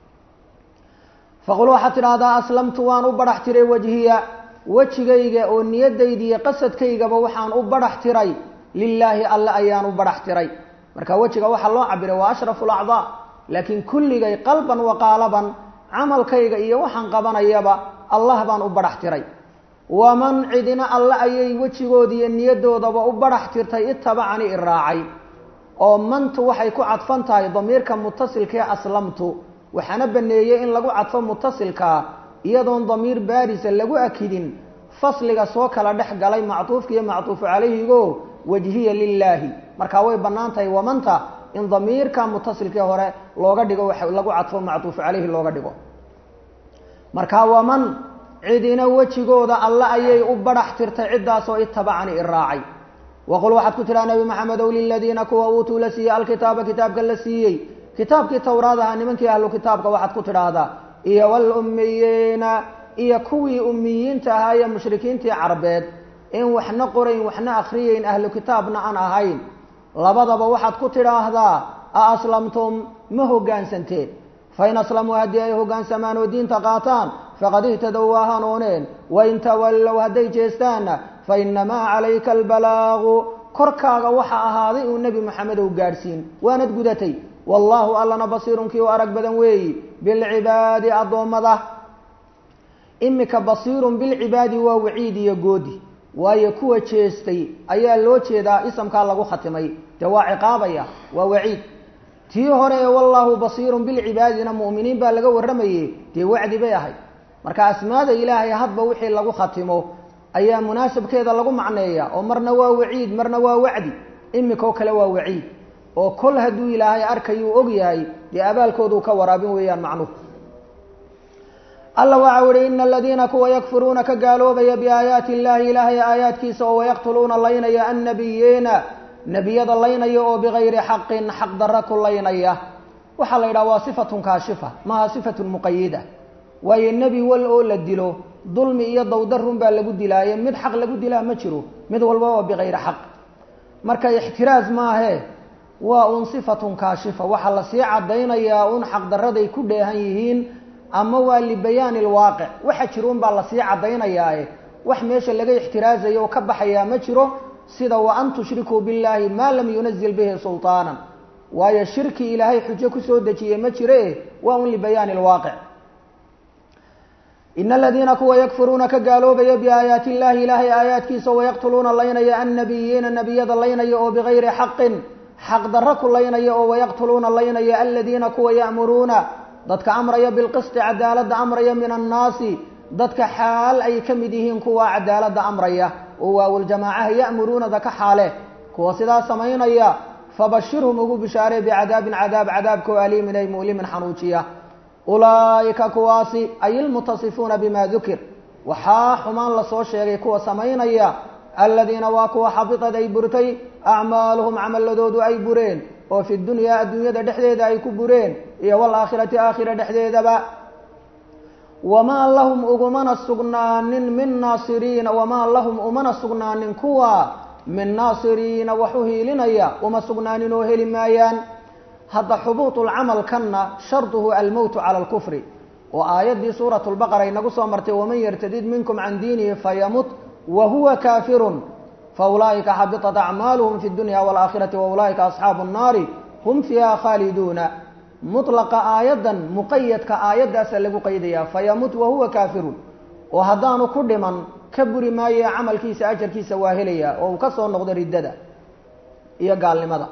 Speaker 1: faqul waxaad tidhaahdaa aslamtu waan u badhax tiray wajhiya wejigayga oo niyadayda iyo qasadkaygaba waxaan u badhax tiray lilaahi alle ayaan u badhax tiray marka wejiga waxaa loo cabiray waa ashrafu lacdaa laakiin kulligay qalban wa qaalaban camalkayga iyo waxaan qabanayaba allah baan u badhax tiray waman cidina alle ayay wejigooda iyo niyadoodaba u badhax tirtay itabacani i raacay oo mantu waxay ku cadfan tahay damiirka mutasilkaee aslamtu waxaana baneeyey in lagu cadfo mutasilkaa iyadoon damiir baarisa lagu akidin fasliga soo kala dhex galay mactuufka iyo mactuufu calayhigo wajhiya lilaahi markaa way bannaan tahay wamanta in damiirka mutasilkii hore looga dhigo wax lagu cadfo mactuufu calayhi looga dhigo markaa waman cidina wejigooda alle ayay u badhax tirtay ciddaasoo itabacani i raacay waqul waxaad ku tidhaha nabi maxamedow liladiina kuwa uutuu la siiyey alkitaaba kitaabka la siiyey kitaabkii towraad ahaa nimankii ahlu kitaabka waxaad ku tidhaahdaa iyo walummiyiina iyo kuwii ummiyiinta ahaa iyo mushrikiintii carbeed in waxna qorayn waxna akhriyeyn ahlu kitaabna aan ahayn labadaba waxaad ku tidhaahdaa a aslamtum ma hoggaansanteen fain aslamuu haddii ay hoggaansamaan oo diinta qaataan faqad ihtadow waa hanuuneen wain tawallow hadday jeestaanna fa inamaa calayka albalaagu korkaaga waxa ahaaday uu nebi maxamedow gaadhsiin waanad gudatay wallaahu allana basiirun kii u arag badan weeyi bilcibaadi addoommada imika basiirun bilcibaadi waa waciid iyo goodi waayo kuwa jeestay ayaa loo jeedaa isamkaa lagu khatimay dee waa ciqaabaya waa waciid tii hore ee wallaahu basiirun bilcibaadina mu'miniin baa laga warramayey dee wacdi bay ahayd marka asmaada ilaahay hadba wixii lagu khatimo ayaa munaasabkeeda lagu macneeya oo marna waa waciid marna waa wacdi imikoo kale waa waciid oo kol hadduu ilaahay arkayuu og yahay dee abaalkooduu ka waraabin weeyaan macnuhu alla waxa uhi ina aladiina kuwa yakfuruuna ka gaaloobaya biaayaati illaahi ilaahay aayaadkiisa oo wayaqtuluuna laynaya annabiyiina nebiyada laynaya oo bigayri xaqin xaq darra ku laynaya waxaa la yidhaha waa sifatun kaashifa maaha sifatun muqayida waayo nebi wal oo la dilo dulmi iyo dawdarun baa lagu dilaaye mid xaq lagu dilaa ma jiro mid walba waa bigayri xaq marka ixtiraaz maahe waa un sifatun kaashifa waxaa lasii caddaynayaa un xaqdarraday ku dheehan yihiin ama waa libayaani alwaaqic waxa jiro un baa lasii caddaynayaae wax meesha laga ixtiraazayo oo ka baxayaa ma jiro sida wa an tushrikuu billahi maa lam yunazil bihi sulطaanan waayo shirki ilaahay xujo kusoo dejiye ma jire waa un libayaani alwaaqic ina aladiina kuwa yakfuruuna ka gaaloobaya biaayaati illahi ilaahay aayaadkiisa wayaqtuluuna laynaya annabiyiina nebiyada laynaya oo bigayri xaqin xaq darro ku laynaya oo wayaqtuluuna laynaya aladiina kuwa ya'muruuna dadka amraya bilqisti cadaaladda amraya min annaasi dadka xaal ay ka mid yihiin kuwa cadaaladda amraya oo waawuljamaacaha ya'muruunada ka xaale kuwa sidaa samaynaya fabashirhum ugu bishaaree bicadaabin cadaab cadaabkoo aliimin ay mu'limin xanuujiya ulaa'ika kuwaasi ay ilmutasifuuna bima dukir waxaa xumaan lasoo sheegay kuwa samaynaya aladiina waa kuwa xabitad ay burtay acmaaluhum camaladoodu ay bureen oo fi dunyaa adduunyada dhexdeeda ay ku bureen iyo waalaakhirati aakhira dhexdeedaba wamaa lahum ugumana sugnaanin min naasiriina wamaa lahum umana sugnaanin kuwa min naasiriina wax u hiilinaya uma sugnaanin oo heli maayaan hadda xubuutulcamalkanna sharduhu almowtu cala alkufri oo aayaddii suurat lbaqara inagu soo martay waman yartadid minkum can diinihi fayamut wa huwa kaafirun faulaa'ika xabitat acmaaluhum fi dunya waalaakhirati wa ulaa'ika asxaabu nnaari hum fiiha khaaliduuna mutlaqa aayaddan muqayadka aayaddaasa lagu qaydayaa fayamut wahuwa kaafirun oo haddaanu ku dhiman ka buri maaye camalkiisa ajarkiisa waa helayaa oo uu ka soo noqdo riddada iyo gaalnimada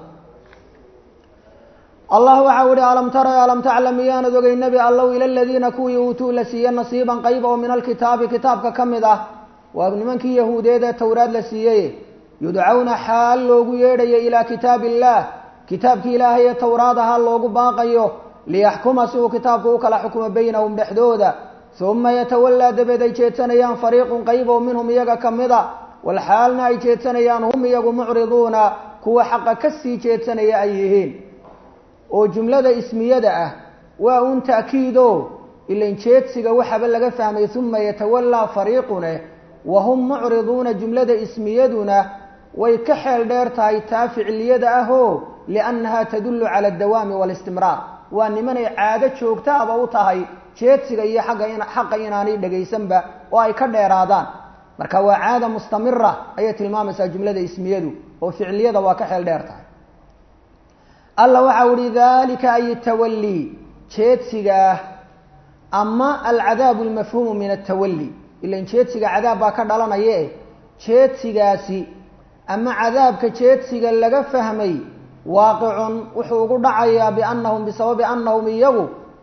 Speaker 1: allah waxau ihi alam tara alam taclam miyaanad ogey nebi allow ila aladiina kuwii uutuu la siiye nasiiban qayb oo min alkitaabi kitaabka ka mid ah waa nimankii yahuudeed ee towraad la siiyey yudcawna xaal loogu yeedhayo ilaa kitaabi illaah kitaabkii ilaahay ee towraad ahaa loogu baaqayo liyaxkuma si uu kitaabku u kala xukumo baynahum dhexdooda uma yatawallaa dabeed ay jeedsanayaan fariiqun qayb oo minhum iyaga ka mida walxaalna ay jeedsanayaan hum iyagu mucriduuna kuwa xaqa ka sii jeedsanaya ay yihiin oo jumlada ismiyada ah waa un ta'kiido ilan jeedsiga waxaba laga fahmay uma yatawallaa fariiqune wahum mucriduuna jumlada ismiyaduna way ka xeel dheer tahay taa ficiliyada ah oo liannaha tadullu cala addawaami waalistimraar waa nimanay caado joogtaaba u tahay jeedsiga iyo agga xaqa inaanay dhegaysanba oo ay ka dheeraadaan marka waa caada mustamira ayay tilmaamaysaa jumlada ismiyadu oo ficiliyada waa ka xeel dheer tahay alla waxau ihi dalika ay tawallii jeedsigaah ama alcadaabu almafhuumu min atawalli ilan jeedsiga cadaab baa ka dhalanaye jeedsigaasi ama cadaabka jeedsiga laga fahmay waaqicun wuxuu ugu dhacayaa biannahum bisababi annahum iyagu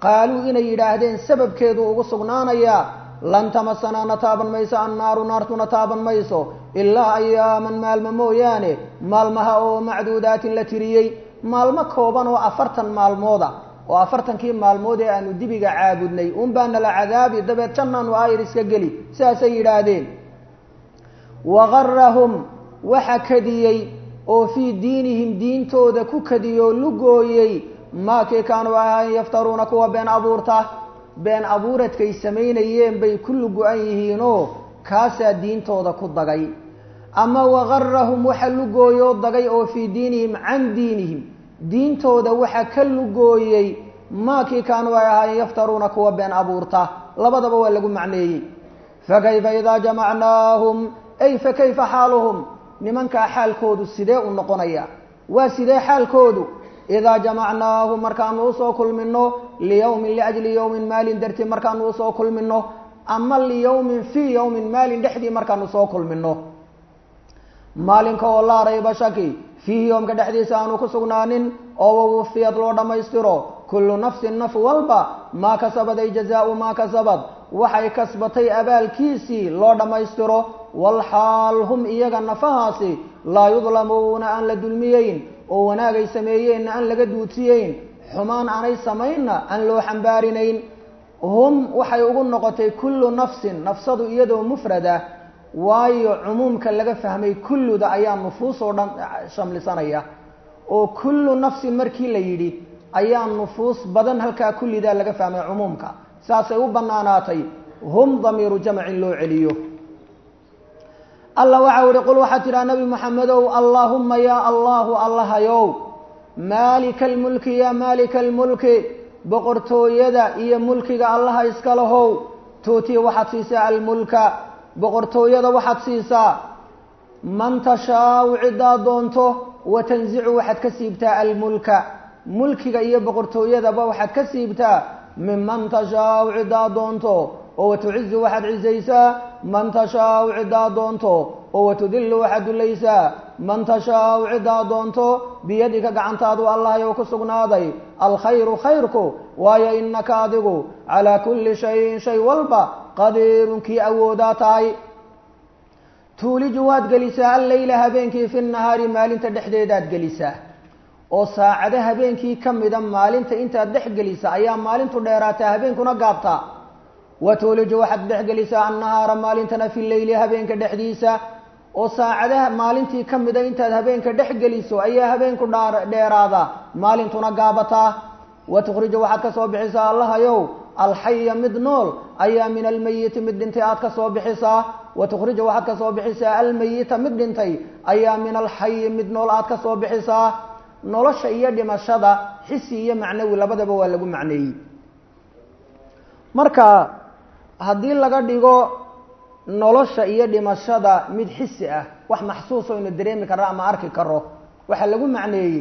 Speaker 1: qaaluu inay yidhaahdeen sababkeedu ugu sugnaanayaa lan tamasanaa na taaban mayso annaaru naartuna taaban mayso ilaa ayaaman maalmo mooyaane maalmaha oo macduudaatin la tiriyey maalmo kooban oo afartan maalmooda oo afartankii maalmood ee aanu dibiga caabudnay un baa nala cadaabi dabeed jannaanu aayar iska geli sidaasay yidhaahdeen wagarahum waxa kadiyey oo fii diinihim diintooda ku kadiyoo lugooyey maakii kaanuu ahayn yaftaruuna kuwa been abuurta been abuuradkay samaynayeen bay ku lugu-an yihiinoo kaasaa diintooda ku dagay ama wagarahum waxa lugooyoo dagay oo fii diinihim can diinihim diintooda waxa ka lugooyey maakii kaanuu ay ahaayeen yaftaruuna kuwa been abuurta labadaba waa lagu macneeyey fakayfa idaa jamacnaahum ay fakayfa xaaluhum nimankaa xaalkoodu sidee u noqonaya waa sidee xaalkoodu idaa jamacnaahum markaanu usoo kulmino liyawmin liajli yawmin maalin dartii markaanu usoo kulmino ama liyawmin fii yawmin maalin dhexdii markaanu soo kulmino maalinka oo laa rayba shaki fiihi yoomka dhexdiisa aanu ku sugnaanin oo wawufiyad loo dhammaystiro kullu nafsin naf walba maa kasabad ay jazaau maa kasabad waxay kasbatay abaalkiisii loo dhammaystiro walxaal hum iyaga nafahaasi laa yudlamuuna aan la dulmiyeyn oo wanaagay sameeyeenna aan laga duudsiyeyn xumaan aanay samaynna aan loo xambaarinayn hum waxay ugu noqotay kullu nafsin nafsadu iyadoo mufrada waayo cumuumka laga fahmay kulluda ayaa nufuus oo dhan shamlisanaya oo kullu nafsin markii la yidhi ayaa nufuus badan halkaa kullidaa laga fahmay cumuumka saasay u bannaanaatay hum damiiru jamcin loo celiyo alla waxau ihi qul waxaad tidhaha nabi maxamedow allaahumma yaa allahu allahayow maalika almulki yaa maalika almulki boqortooyada iyo mulkiga allaha iska lahow tuutii waxaad siisaa almulka boqortooyada waxaad siisaa man tashaau ciddaa doonto wa tanzicu waxaad ka siibtaa almulka mulkiga iyo boqortooyadaba waxaad ka siibtaa minman tashaau ciddaa doonto oo watucizu waxaad cizaysaa man tashaau ciddaa doonto oo watudillu waxaad dulaysaa man tashaau ciddaa doonto biyadika gacantaadu allahayow ku sugnaaday alkhayru khayrku waayo inaka adigu calaa kulli shayin shay walba qadiirun kii awoodaa tahay tuuliju waad gelisaa alleyla habeenkii fi nahaari maalinta dhexdeedaad gelisaa oo saacado habeenkii ka mida maalinta intaad dhex gelisa ayaa maalintu dheeraataa habeenkuna gaabtaa wa tuuliju waxaad dhexgelisaa annahaara maalintana fi leyli habeenka dhexdiisa oo saacadaha maalintii ka mida intaad habeenka dhex geliso ayaa habeenku dheeraada maalintuna gaabataa wa tukhriju waxaad ka soo bixisaa allahayow alxaya mid nool ayaa min almayiti mid dhintay aad ka soo bixisaa wa tukhriju waxaad ka soo bixisaa almayita mid dhintay ayaa min alxayi mid nool aad ka soo bixisaa nolosha iyo dhimashada xisi iyo macnawi labadaba waa lagu macneeyey marka haddii laga dhigo nolosha iyo dhimashada mid xisi ah wax maxsuus aynu dareemi karno ama arki karo waxaa lagu macneeyey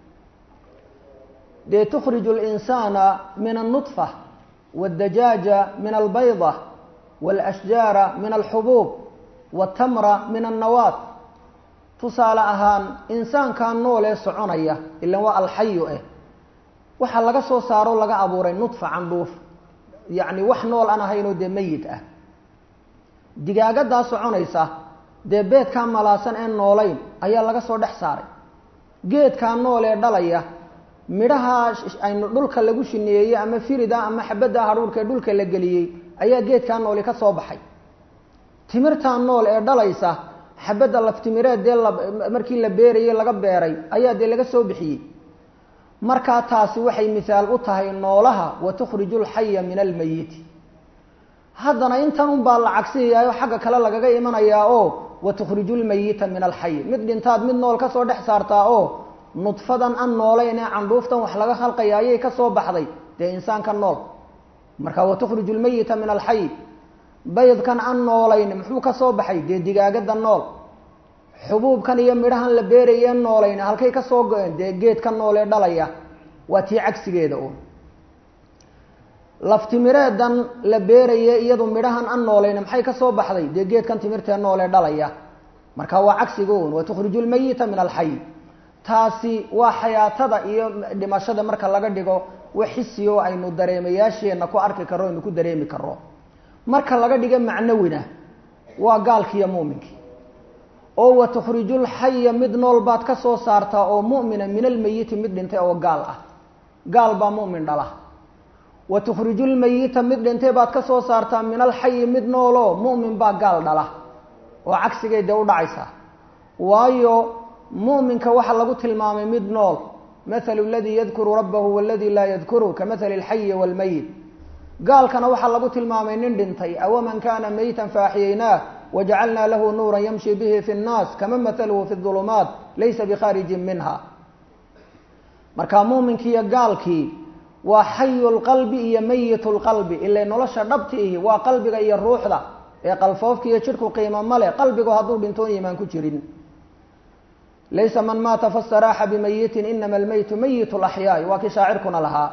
Speaker 1: dee tukhriju اlinsaana min alnudfa wاddajaaja min albayda wاlashjaara min alxubuub wاtamra min annawaat tusaale ahaan insaankaa nool ee soconaya ilan waa alxayu eh waxaa laga soo saaro laga abuuray nudfa candhuuf yacni wax nool aan ahaynoo dee meyit ah digaagadaa soconaysa dee beedkaa malaasan ee noolayn ayaa laga soo dhex saaray geedkaa nool ee dhalaya midhaha aynu dhulka lagu shineeyey ama firida ama xabadda hadhuurka ee dhulka la geliyey ayaa geedkaa nooli ka soo baxay timirtaa nool ee dhalaysa xabadda laftimireed dee markii la beerayey laga beeray ayaa dee laga soo bixiyey markaa taasi waxay mihaal u tahay noolaha wa tukhriju lxaya min almayiti haddana intan un baa la cagsiyayaayo xagga kale lagaga imanayaa oo wa tukhriju lmayita min alxay mid dhintaad mid nool kasoo dhex saartaa oo nudfadan an noolayn ee candhuuftan wax laga khalqaya ayay kasoo baxday dee insaanka nool marka wa tukhriju lmayita min alxay baydkan an noolayn muxuu ka soo baxay dee digaagada nool xubuubkan iyo midhahan la beerayee noolayn halkay ka soo go-een dee geedka nool ee dhalaya waa tii cagsigeeda uun laftimireedan la beeraye iyadu midhahan an noolayn maxay ka soo baxday dee geedkan timirtee nool ee dhalaya marka waa cagsiga uun wa tukhriju lmayita min alxay taasi waa xayaatada iyo dhimashada marka laga dhigo wax xisi oo aynu dareemayaasheenna ku arki karro aynu ku dareemi karro marka laga dhiga macnawina waa gaalkiiyo muuminkii oo wa tukhrijulxaya mid nool baad ka soo saartaa oo mu'mina min almeyiti mid dhintay oo gaal ah gaal baa mu'min dhala wa tukhrijulmeyita mid dhintay baad ka soo saartaa min alxayi mid nooloo mu'min baa gaal dhala oo cagsigay dee u dhacaysaa waayo mu'minka waxaa lagu tilmaamay mid nool mathalu aladii yadkuru rabbahu waladii laa yadkuru ka mathali alxayi waalmeyit gaalkana waxaa lagu tilmaamay nin dhintay awaman kana meytan faaxiyaynaah wajacalnaa lahu nuuran yamshi bihi fi nnaas kama mathaluhu fi ulumaat laysa bikhaarijin minha marka muuminkii iyo gaalkii waa xayu lqalbi iyo meyit lqalbi ilay nolosha dhabti ihi waa qalbiga iyo ruuxda ee qalfoofka iyo jidhku qiimo male qalbigu hadduu dhintoon yimaan ku jirin laysa man maata fastaraaxa bimayitin inama almeytu meyit laxyaai waa kii shaacirkuna lahaa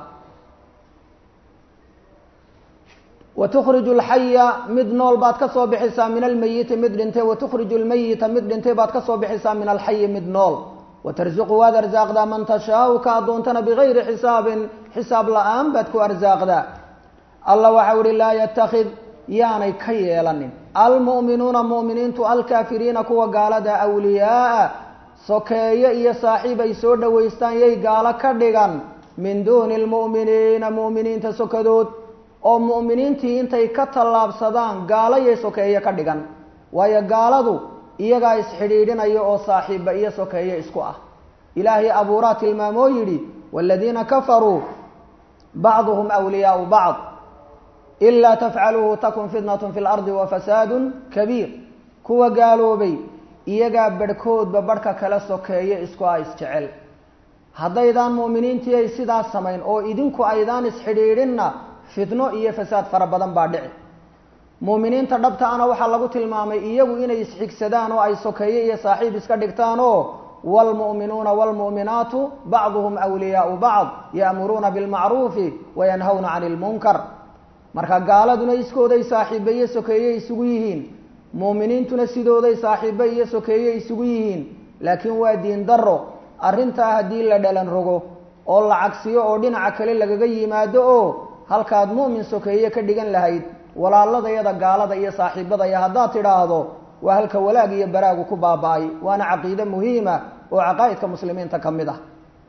Speaker 1: wa tukhriju alxaya mid nool baad ka soo bixisaa min almeyiti mid dhintay wa tukhriju lmeyita mid dhintay baad ka soo bixisaa min alxayi mid nool watarzuqu waad arsaaqdaa man tashaau ka addoontana bigayri xisaabin xisaab la-aan baad ku arsaaqdaa allah waxau ihi laa yatakid yaanay ka yeelanin almu'minuuna mu'miniintu alkaafiriina kuwa gaalada awliyaaa sokeeye iyo saaxiib ay soo dhowaystaan yay gaalo ka dhigan min duuni lmu'miniina mu'miniinta sokadood oo mu'miniintii intay ka tallaabsadaan gaalo yay sokeeye ka dhigan waayo gaaladu iyagaa isxidhiidhinaya oo saaxiibba iyo sokeeye isku ah ilaahay abuuraa tilmaamoo yidhi waaladiina kafaruu bacduhum wliyaau bacd ilaa tafcaluuhu takun fitnatun fi lardi wa fasaadun kabiir kuwa gaaloobay iyagaa barhkoodba barhka kala sokeeye isku ah isjecel haddaydaan mu'miniintii ay sidaas samayn oo idinku aydaan isxidhiidhinna fitno iyo fasaad fara badan baa dhici mu'miniinta dhabta ana waxaa lagu tilmaamay iyagu inay isxigsadaan oo ay sokeeye iyo saaxiib iska dhigtaan oo waalmu'minuuna waalmu'minaatu bacduhum wliyaau bacd ya'muruuna bilmacruufi wayanhawna cani ilmunkar marka gaaladuna iskooday saaxiibe iyo sokeeye isugu yihiin mu'miniintuna sidooday saaxiibe iyo sokeeye isugu yihiin laakiin waa diin daro arrintaa haddii la dhalan rogo oo la cagsiyo oo dhinaca kale lagaga yimaado oo halkaad mu'min sokeeye ka dhigan lahayd walaaladayada gaalada iyo saaxiibadaya haddaad tidhaahdo waa halka walaag iyo baraagu ku baaba-ay waana caqiide muhiima oo caqaa'idka muslimiinta ka mid ah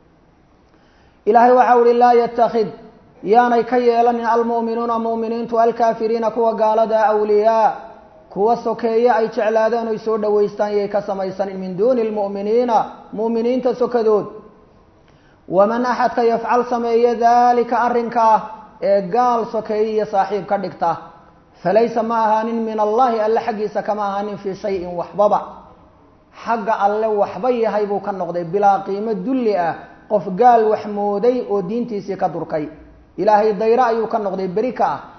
Speaker 1: ilaahay waxau ihi laa yatakid yaanay ka yeelanin almu'minuuna mu'miniintu alkaafiriina kuwa gaalada awliyaa kuwa sokeeye ay jeclaadeen oy soo dhowaystaan yay ka samaysanin min duuni lmu'miniina mu'miniinta sokadood waman axadka yafcal sameeye daalika arrinkaa ee gaal sokeeye iyo saaxiib ka dhigta falaysa ma ahaanin min allahi alle xaggiisa kama ahaanin fii shayin waxbaba xagga alle waxba yahay buu ka noqday bilaa qiimo dulli ah qof gaal wax mooday oo diintiisii ka durkay ilaahay dayro ayuu ka noqday beri ka ah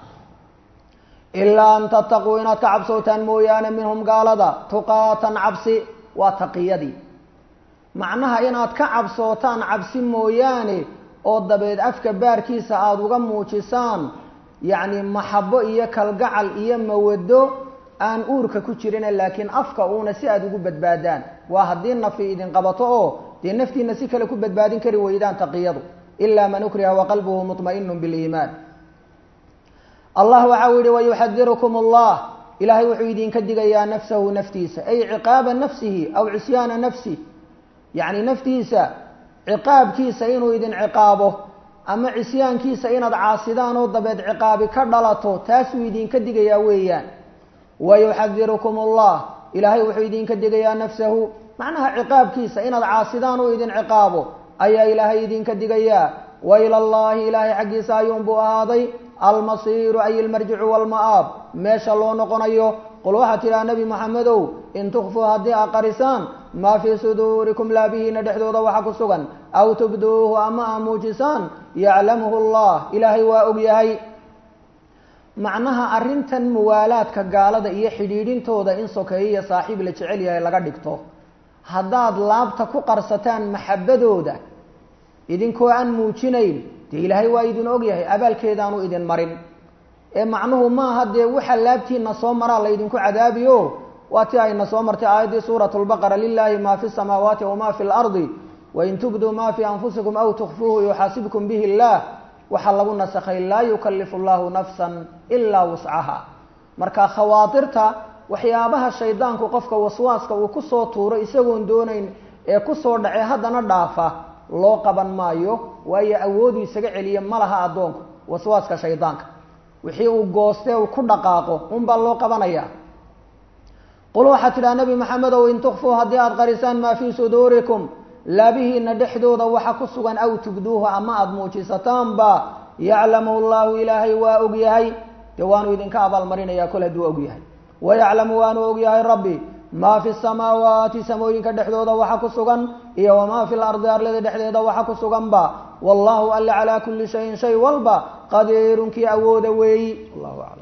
Speaker 1: ilaa an tattaquu inaad ka cabsootaan mooyaane minhum gaalada tuqaatan cabsi waa taqiyadii macnaha inaad ka cabsootaan cabsi mooyaane oo dabeed afka baarkiisa aada uga muujisaan yacni maxabo iyo kalgacal iyo mawado aan uurka ku jirina laakiin afka uuna si aada ugu badbaadaan waa haddii nafi idin qabato oo dee naftiina si kale ku badbaadin kari weydaan taqiyadu ilaa man ukriha waqalbuhu muطma'inu biliimaan allah waxau yihi wayuxadirukum allah ilaahay wuxuu idinka digayaa nafsahu naftiisa ay ciqaaba nafsihi aw cisyaana nafsih yacni naftiisa ciqaabkiisa inuu idin ciqaabo ama cisyaankiisa inaad caasidaan oo dabeed ciqaabi ka dhalato taasuu idinka digayaa weeyaan wayuxadirukum allah ilaahay wuxuu idinka digayaa nafsahu macnaha ciqaabkiisa inaad caasidaan uu idin ciqaabo ayaa ilaahay idinka digayaa wa ila allahi ilaahay xaggiisa ayuunbuu ahaaday almasiiru ay ilmarjicu walma'aab meesha loo noqonayo qul waxaa tidhaha nebi moxamedow in tukfuu haddii aa qarisaan maa fii suduurikum laabihiina dhexdooda waxa ku sugan aw tubduuhu ama aa muujisaan yaclamuhu allah ilaahay waa og yahay macnaha arrintan muwaalaadka gaalada iyo xidhiidhintooda in sokeeye iyo saaxiib la jecel yahay laga dhigto haddaad laabta ku qarsataan maxabadooda idinkoo aan muujinayn dee ilaahay waa idin og yahay abaalkeedaanu idin marin ee macnuhu maaha dee waxa laabtiina soo maraa laydinku cadaabiyo waa ti ayna soo martay aayaddii suurat lbaqara lilahi ma fi samaawaati wama fi lardi wain tubduu ma fi anfusikum aw tukfuuhu yuxaasibkum bihi illah waxaa lagu nasakhay laa yukallifu llahu nafsan ilaa wuscaha marka khawaatirta waxyaabaha shaydaanku qofka waswaaska uu kusoo tuuro isagoon doonayn ee kusoo dhace haddana dhaafa loo qaban maayo waayo awoodu isaga celiya ma laha addoonku waswaaska shaydaanka wixii uu goostee uu ku dhaqaaqo unbaa loo qabanaya qul waxaad tidhaha nebi maxamedow in tukfuu haddii aada qarisaan maa fii suduurikum laabihiina dhexdooda waxa ku sugan aw tubduuhu ama aada muujisataanba yaclamu llahu ilaahay waa ogyahay dee waanu idinka abaalmarinaya kol hadduu ogyahay wayaclamu waanu ogyahay rabbi maa fi samaawaati samooyinka dhexdooda waxa ku sugan iyo wamaa fi lardi arlada dhexdeeda waxa ku suganba wallahu alle calaa kulli shayin shay walba qadiirun kii awooda weeyi wallahu aclam